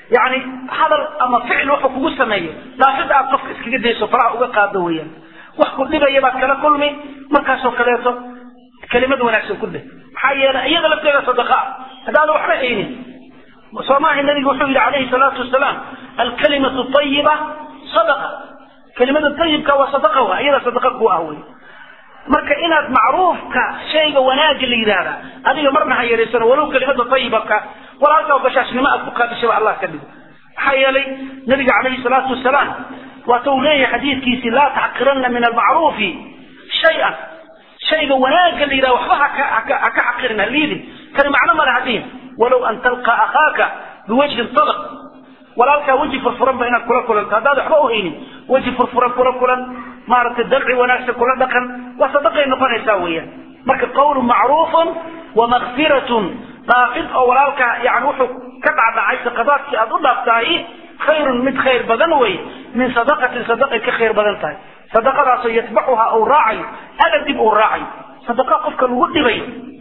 yani hadal ama ficil wuxuu kugu sameeyo dhaafida aad qofka iskaga dayso faraha uga qaado weeyaan wax ku dhibaya baad kala kulmi markaasoo kaleeto kelimad wanaagsan ku dheh maxaa yeelay iyada lafteeda sadaqa haddaada waxba haynin soomaaha nabigu wuxuu yidhi calayhi salaatu wasalaam alkalimatu ayiba sadaqa kelimada ayibka waa sadaqa wa iyada sadaqa ku ah wey marka inaad macruufka shayga wanaagga la yidhaahda adiga marna ha yaraysano walow kelimada ayibaka walaalkaa bashaashnimo aad ku qaadishaba allah ka dhigo maxaa yeelay nabiga calayhi salaatu wasalaam waata uu leeyahay xadiidkiisi laa taxqiranna min almacruufi shay-an shayga wanaagga la yidhahda waxba haka ha ka xaqirin ha liidin kani macno male hadihin walow an talqa akhaaka biwajhin sadaq walaalkaa weji furfuran ba inaad kula kulanto haddaad waxba u haynin weji furfuran kula kulan maaragtay dalci wanaagsan kula dhaqan waa sadaqay noqonaysaa weeyaan marka qawlu macruufun wa makfiratun dhaafid oo walaalkaa yani wuxuu ka dhacdhacay saqadaadkii aad u dhaaftahay khayrun mid khayr badan wey min sadaqatin sadaqay ka khayr badan tahay sadaqadaasoo yatbacuhaa uu raacayo ada dib uu raacayo sadaqa qofka lagu dhibay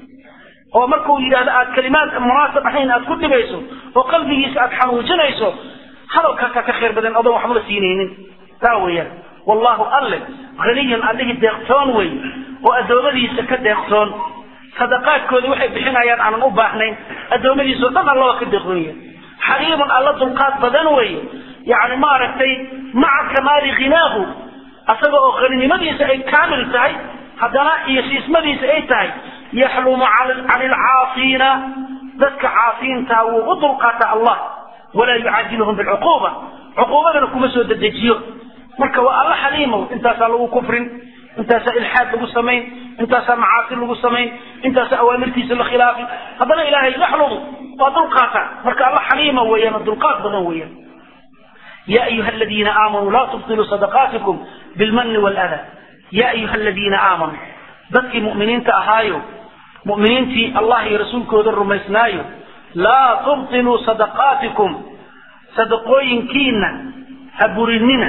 oo markuu yidhahdo aad kalimaad munaasab ahayn aad ku dhibayso oo qalbigiisa aad xanuujinayso hadalkaasaa ka khayr badan adoon waxba la siinaynin taa weeyaan wallahu alle haniyun allihii deeqtoon wey oo addoommadiisa ka deeqtoon sadaqaadkoodii waxay bixinayaan aanan u baahnayn addoommadiisao dhan alla waa ka deeqoonya xaliimun alla dulqaad badan wey yani maaragtay maca kamaali ghinaahu asaga oo haninimadiisa ay kaamil tahay haddana iyo siismadiisa ay tahay yaxlumu can ilcaasiina dadka caasiintaa wuu u dulqaataa allah walaa yucaajilhum bilcuquuba cuquubadana kuma soo dedejiyo marka waa alla xaliimow intaasaa lagu kufrin intaasaa ilxaad lagu samayn intaasaa macaasi lagu samayn intaasaa awaamirtiisa la khilaafi haddana ilaahay yaxlumu waa dulqaata marka alla xaliima weeyaan oo dulqaad badan weeyaan ya ayuha aladiina aamanuu laa tubtiluu sadaqaatikum bilmani waladaa ya ayuha aladiina aamanuu dadkii mu'miniinta ahaayo mu'miniintii allah iyo rasuulkooda rumaysnaayo laa tubtiluu sadaqaatikum sadaqooyinkiina ha burinina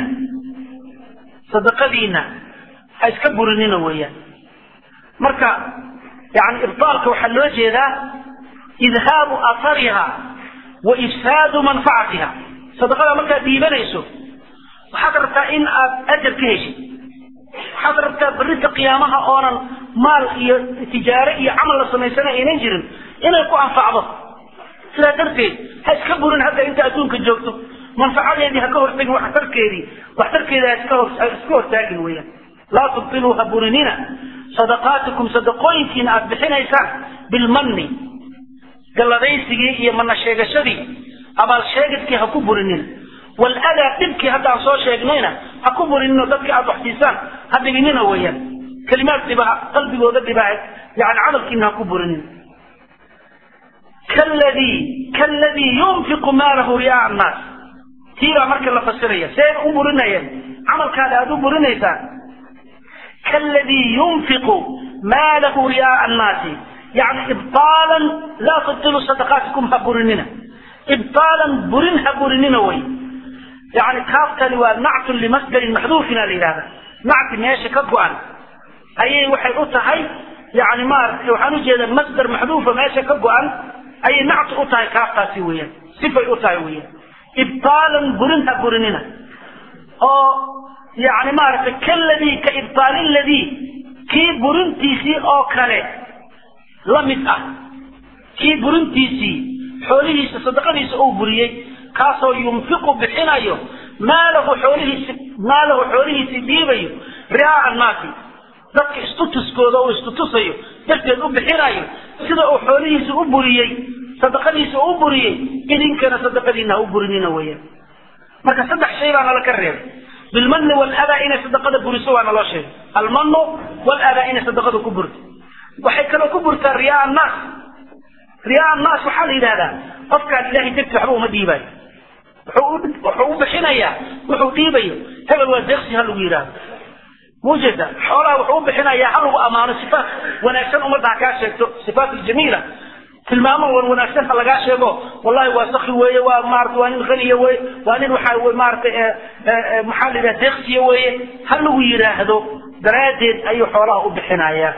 sadaqadiina ha iska burinina weeyaan marka yani ibtaalka waxaa loo jeedaa idhaabu athariha wa ifsaadu manfacatiha sadaqada markaad dhiibanayso waxaad rabtaa in aad ajar ka heshid waxaad rabtaa berrinta qiyaamaha oonan maal iyo tijaare iyo camal la samaysana aynan jirin inay ku anfacdo sidaa darteed ha iska burin hadda inta adduunka joogto manfacadeedii ha ka hortagin waxtarkeedii waxtarkeeda ha iska hor ha iska hortaagin weeyaan laa tubtiluu ha burinina sadaqaatikum sadaqooyinkiina aad bixinaysaan bilmanni galladaysigii iyo mana sheegashadii abaal sheegadkii ha ku burinina waladaa dhibkii hadda aan soo sheegnayna ha ku burinino dadka aad waxsiisaan ha dhibinina weeyaan kalimaad dhibaha qalbigooda dhibaha yani camalkiina ha ku burinina kaladii kaladii yunfiqu maalahu riyaa annaas tii baa marka la fasiraya see u burinayeen camalkaada aada u burinaysaan kaladii yunfiqu maalahu riyaa annaasi yani ibtaalan laa tubtilu sadaqaatikum ha burinina ibtaalan burin ha burinina way yani kaaftani waa nactun limasdarin maxduufina la yidhahda nacti meesha ka go-an ayay waxay u tahay yani maaragtay waxaan ujeeda masdar maxduufa meesha ka go-an ayay nacti u tahay kaaftaasi weeyaan sifay u tahay weeyaan ibtaalan burin ha burinina oo yani maaragtay kaladii ka ibtaali ladii kii burintiisii oo kale la mid ah kii burintiisii xoolihiisa sadaqadiisa uu buriyey kaasoo yunfiqu bixinayo maalahu xoolihiisi maalahu xoolihiisii dhiibayo ri'aa annaasi dadka istutuskooda uu istutusayo darteed u bixinayo sida uu xoolihiisa u buriyey sadaqadiisa u buriyey idinkana sadaqadiina ha u burinina weeyaan marka saddex shay baa nala ka reebay bilmanni waladaa inay sadaqada buriso waa naloo sheegay almanu waladaa inay sadaqada ku burto waxay kaloo ku burtaa riyaa annaas riyaa annaas waxaa la yidhahdaa qofkaan ilahay darti waxba uma dhiibayo wuxuu u bixinayaa wuxuu dhiibayo hebel waa deeqsi ha lagu yidhahdo maujeeda xoolaha wuxuu u bixinayaa ha lagu ammaano sifaat wanaagsan ummadda ha kaa sheegto sifaat aljamiila tilmaamo wan wanaagsan ha lagaa sheego wallahi waa saki weeye waa maarata waa nin haniya weye waa nin waxaa maarata maxaa la yidhaha deeqsiya weeye ha lagu yidhaahdo daraaddeed ayuu xoolaha u bixinayaa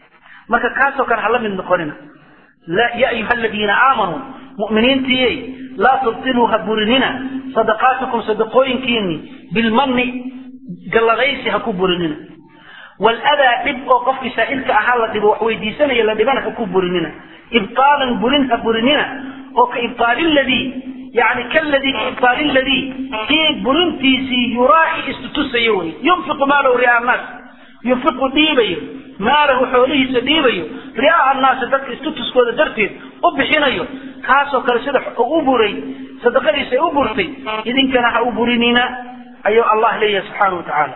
marka kaasoo kale hala mid noqonina ya ayuha aladiina aamanuu mu'miniintiyey laa tubtiluu ha burinina sadaqaatikum sadaqooyinkiini bilmanni galladaysi ha ku burinina waladaa dhib oo qofkii saa'ilka ahaa la dhibo wax weydiisanaya la dhibana ha ku burinina ibtaalan burin ha burinina oo ka ibtaali ladii yani kaladii ka ibtaali ladii kii burintiisii yuraaci istutusayo wey yunfiqu maalahu ri'a annaas yunfiqu dhiibayo maalahu xoolihiisa dhiibayo ri'a annaasi dadka istutuskooda darteed u bixinayo kaasoo kale sida u buray sadaqadiisa ay u burtay idinkana ha u burinina ayuu allah leeyahay subxaana wa tacaala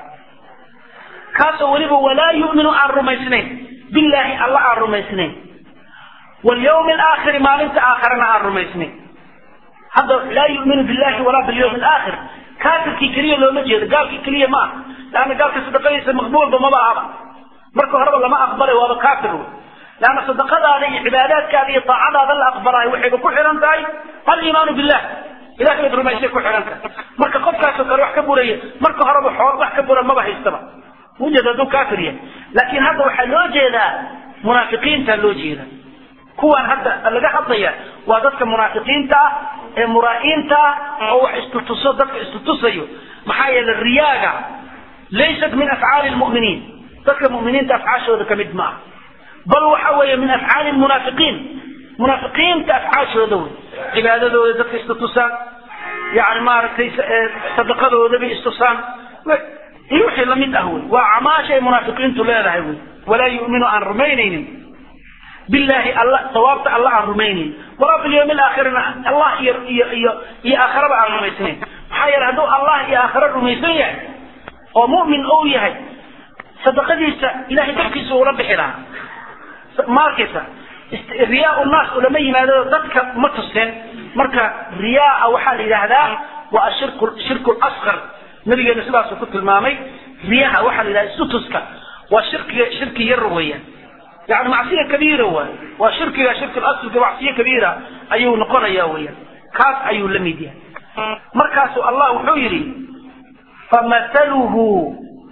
kaasoo weliba walaa yu'minu aan rumaysnayn billaahi alla aan rumaysnayn walyawmi alaakhiri maalinta aakharana aan rumaysnayn hadda laa yu'minu billahi walaa bilyawmi alaakhir kaafirkii keliya looma jeedo gaalkii keliya ma aha laanna gaalka sadaqadiisa maqbuulba maba ahaba marka horeba lama aqbalay waaba kaafir wey laanna sadaqadaada iyo cibaadaadkaada iyo taacadaada la aqbalaayo waxayba ku xihan tahay aliimaanu billah ilahay baad rumaysay ku xihan tahay marka qofkaasoo kale wax ka buraya marka horeba xool wax ka bura maba haystaba mujed hadduu kaafir yahay laakiin hadda waxaa loo jeedaa munaafiqiinta loo jeeda kuwan hadda laga hadlaya waa dadka munaafiqiinta ah ee muraa'iinta ah oo wax istutuso dadka istutusayo maxaa yeele riyaaga laysat min afcaali lmu'miniin dadka mu'miniinta afcaashooda ka mid ma ah bal waxa weeye min afcaali lmunaafiqiin munaafiqiinta afcaashooda wey cibaadadooda dadka istutusaan yani maaragtay sadaqadooda bay istusaan iyo wixii lamid ah wey waa acmaasha ay munaafiqiintu leedahay wey walaa yu'minu aan rumaynaynin billahi alla sawaabta alla aan rumaynayn walaa bilyawmi alaakhirina allah iyo iyo iyo iyo aakhiraba aan rumaysnayn maxaa yeele hadduu allah iyo aakhira rumaysan yahay oo mu'min ou yahay sadaqadiisa ilahay dadkiisa ula bixi lahaa ma arkaysa riyaa naas ulama yimaado dadka ma tuseen marka riyaa waxaa la yidhaahdaa waa ashirku shirku lasqar nabigeena sidaasuu ku tilmaamay riyaha waxaa la yidhahda istutuska waa shirkiga shirki yar weeyaan yani macsiya kabiira waay waa shirkiga shirki asliga macsiye kabiira ayuu noqonaya weeyaan kaas ayuu la mid yahay markaasu allah wuxuu yidhi famathaluhu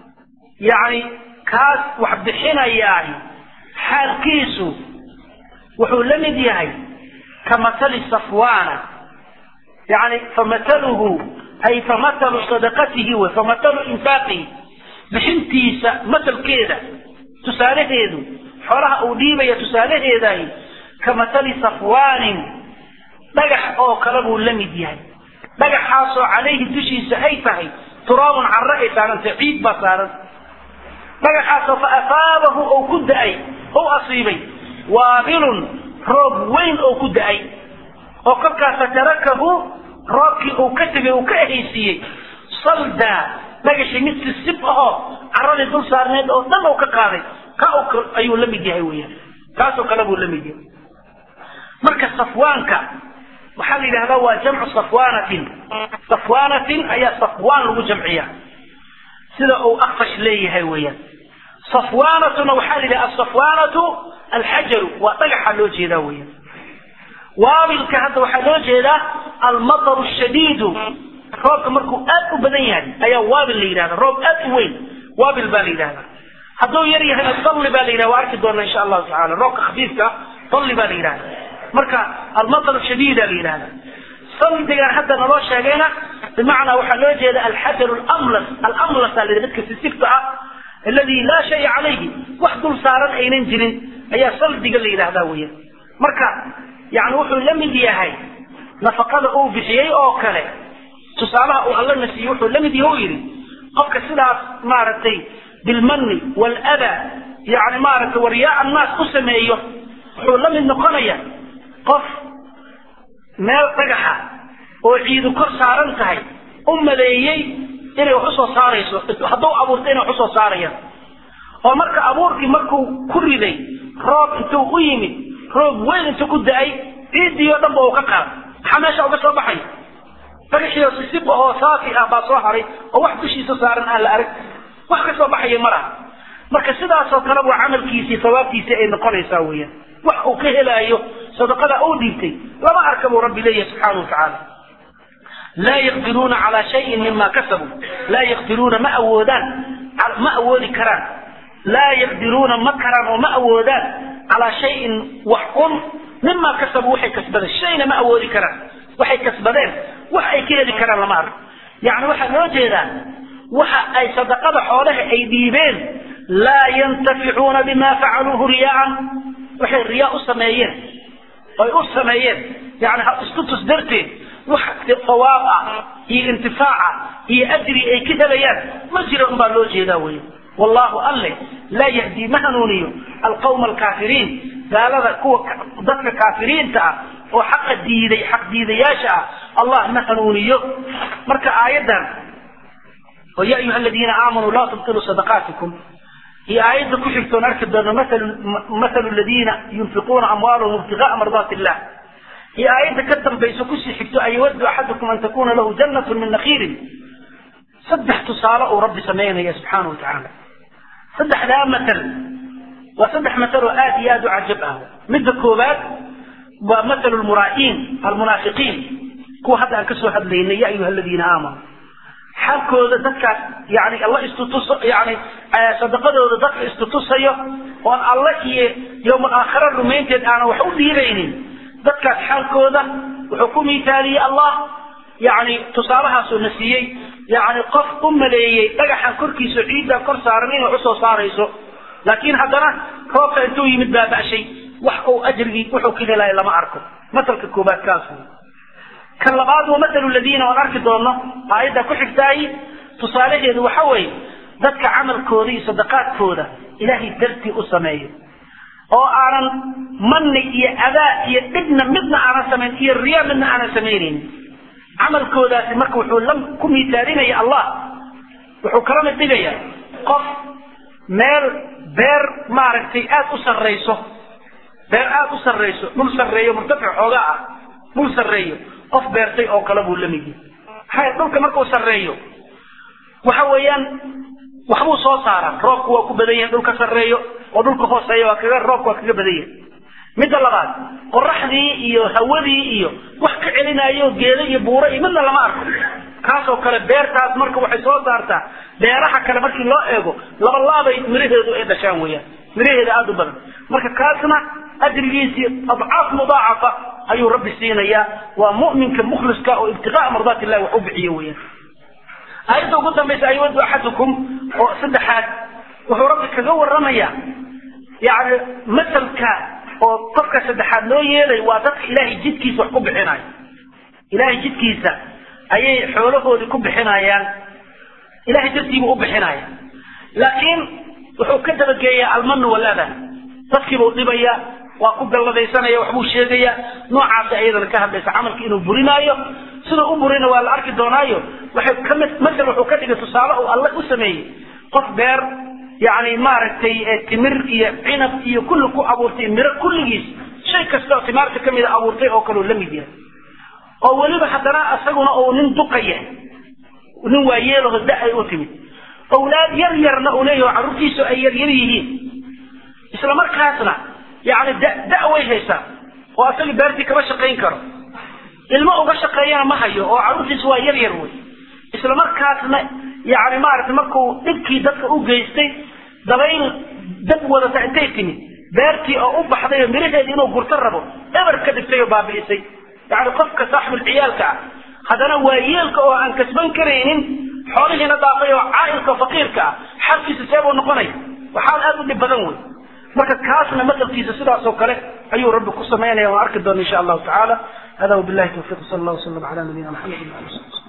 yani kaas wax bixinayaay xaalkiisu wuxuu la mid yahay ka mathali safwana yani famathaluhu ay famathalu sadaqatihi wey famathalu infaaqihi bixintiisa matalkeeda tusaalaheedu xoolaha uu dhiibaya tusaalaheedahi ka mathali safwaanin dhagax oo kale buu la mid yahay dhagaxaasoo calayhi dushiisa ay tahay turaabun carre ay saarantay ciid baa saaran dhagaxaasoo fa afaabahu ou ku da-ay ou asiibay waabilun roob weyn oo ku da-ay oo kolkaas fatarakahu roobkii uu ka tegay uu ka ehaysiiyey saldaa dhagaxii mid sisib ahoo carradii dul saarneed oo dhan uu ka qaaday ka ayuu la mid yahay weeyaan kaasoo kale buu la mid yahay marka safwaanka waxaa la yidhahdaa waa jamcu safwanatin safwanatin ayaa safwaan lagu jamciya sida uu akfash leeyahay weeyaan safwanatuna waxaa la yidhaha asafwanatu alxajaru waa dhagaxa loo jeedaa weeyaan waabilka hadda waxaa loo jeedaa almataru shadiidu roobka markuu aad u badan yahay ayaa waabil la yidhahda roob aad u weyn waabil baa la yidhahdaa hadduu yar yahayna dalli baa la yidhahda waa arki doona insha allahu tacala roobka khafiifka dalli baa la yidhahda marka almatar shadiida la yidhahda saldigan hadda naloo sheegayna bimacnaa waxaa loo jeeda alxajar alamlas alamlas aa la yidhahda midka sisibta ah aladi laa shaya calayhi wax dul saaran aynan jirin ayaa saldiga la yidhahdaa weeyaan marka yani wuxuu la mid yahay nafaqada uu bixiyey oo kale tusaalaha uu allana siiyey wuxuu la mid yahay u yidhi qofka sidaas maaragtay bilmanni waladaa yani maaragtay waryaa annaas u sameeyo wuxuu la mid noqonaya qof meel dhagaxa oo ciidu kor saaran tahay u maleeyey inay wax usoo saarayso hadduu abuurta inay wax usoo saarayaan oo marka abuurkii markuu ku riday roob intuu u yimid roob weyn intuu ku da-ay ciiddii oo dhan ba uu ka qaado maxaa meesha uga soo baxay dhagaxiio sisib ahoo saafi ah baa soo haray oo wax dushiisa saaran aan la arag wax ka soo baxaya ma laha marka sidaasoo kale buu camalkiisii sawaabtiisii ay noqonaysaa weeyaan wax uu ka helaayo sadaqada uu dhiibtay lama arka buu rabbi leeyahay subxaana wa tacaala laa yaqdiruuna calaa shayin mima kasabuu laa yaqdiruuna ma awoodaan ma awoodi karaan laa yaqdiruuna ma karaan oo ma awoodaan calaa shayin wax un mima kasabuu waxay kasbaday shayna ma awoodi karaan waxay kasbadeen wax ay ka heli karaan lama arko yacni waxaa loo jeedaa waxa ay sadaqada xoolaha ay dhiibeen laa yantaficuuna bima facaluuhu riyaaan waxay riyaa u sameeyeen oy u sameeyeen yani isku tus darteed wax sawaab ah iyo intifaaca iyo ajri ay ka helayaan ma jira unbaa loo jeedaa wey wallahu alle laa yahdi ma hanuuniyo alqawma alkaafiriin gaalada kuwa dadka kaafiriinta ah oo xaqa diiday xaq diidayaasha ah allah ma hanuuniyo marka aayaddan oo ya ayuha aladiina aamanuu laa tubtiluu sadaqaatikum iyo aayadda ku xigtoon arki doono mathalu aladiina yunfiquuna amwaalahum ibtigaaa mardaati illah iyo aayadda ka dambayso kusii xigto an yawaddu axadukum an takuna lahu jannatu min nakhiilin saddex tusaale uu rabbi samaynaya subxaana wa tacaala saddexdaa matal waa saddex matal oo aad iyo aad u cajab ah midda koowaad waa mathalu lmuraa'iin almunaafiqiin kuwa hadda aan kasoo hadlaynay ya ayuha aladiina aamanuu xaalkooda dadkaas yani alla istutus yani sadaqadooda dadka istutusayo oon alla iyo yowmal aakhira rumaynteed aanan wax u dhiibaynin dadkaas xaalkooda wuxuu ku miitaaliyey allah yani tusaalahaasuu na siiyey yani qof u maleeyey dhagaxan korkiisa ciiddaa kor saaran inay usoo saarayso laakiin haddana roobka intuu yimid baaba'shay wax uu ajrigii wuxuu ka helaya lama arko masalka koobaad kaas kan labaad waa mathalu ladiina oon arki doono aayadda ku xigtaay tusaalaheedu waxa weeye dadka camalkooda iyo sadaqaadkooda ilaahay dartii u sameeyo oo aanan manni iyo adaa iyo dhibna midna aanan samayn iyo riya midna aanan samaynaynin camalkoodaasi marka wuxuu la ku miisaalinaya allah wuxuu kala mid dhigaya qof meel beer maaragtay aada u sarrayso beer aada u sarrayso dhul sarreeyo murtafic xoogaa ah dhul sarreeyo qof beertay oo kale buu la mid yahay maxaa dhulka markuu sarreeyo waxa weeyaan waxbuu soo saaraa roobku waa ku badan yahay dhulka sarreeyo oo dhulka hooseeya waa kaga roobku waa kaga badan yahay midda labaad qoraxdii iyo hawadii iyo wax ka celinayo geedo iyo buuro iyo midna lama arko kaasoo kale beertaas marka waxay soo saartaa beeraha kale markii loo eego labalaabay miraheedu ay dhashaan weeyaan miraheeda aada u badan marka kaasna ajrigiisii adcaaf mudaacafa ayuu rabbi siinayaa waa mu'minka mukhliska oo ibtiqaa mardaat illahi wax u bixiyo weeyaan aayadda ugu dambaysa ayawadu axadukum oo saddexaad wuxuu rabbi kaga warramayaa yani masalka oo qofka saddexaad loo yeelay waa dadka ilaahay jidkiisa wax ku bixinayo ilaahay jidkiisa ayay xoolahoodii ku bixinayaan ilahay dartiibuu u bixinaya laakiin wuxuu ka dabageeyaa almanu waladan dadkiibuu dhibaya waa ku galladaysanaya waxbuu sheegaya noocaasi ayadana ka hadlaysa camalka inuu burinaayo siduu u burina waa la arki doonaayo waxay kamid masal wuxuu ka dhigay tusaale uu alle u sameeyey qof beer yani maaragtay timir iyo cinab iyo kulli ku abuurtay miro kulligiis shay kasta oo timaarta kamida abuurtay oo kaleu la mid yahay oo weliba haddana isaguna uu nin duqaya nin waayeelaho da ay u timid owlaad yar yarna uu leeyaho carruurtiisu ay yaryar yihiin isla markaasna yani da da way haysaa oo asaga beertii kama shaqayn karo ilmo uga shaqeeyana ma hayo oo carruurtiisu waa yar yar wey isla markaasna yani maaragtay markuu dhibkii dadka u geystay dabayl dab wadata intay timid beertii oo u baxday oo miraheedii inuu gurto rabo eber ka dhigtay oo baabi'isay yani qofka saaxibul ciyaalka ah haddana waa yeelka oo aan kasban karaynin xoolihiina dhaafay oo caailka oo faqiirka ah xalkiisa seebuu noqonaya waxaan aada u dhib badan wey marka kaasna masalkiisa sidaas oo kale ayuu rabbi ku samaynaya waan arki doona insha allahu tacaala hada wabillahi tawfiq sal allah wasalam ala nabiyina maxamed wa ali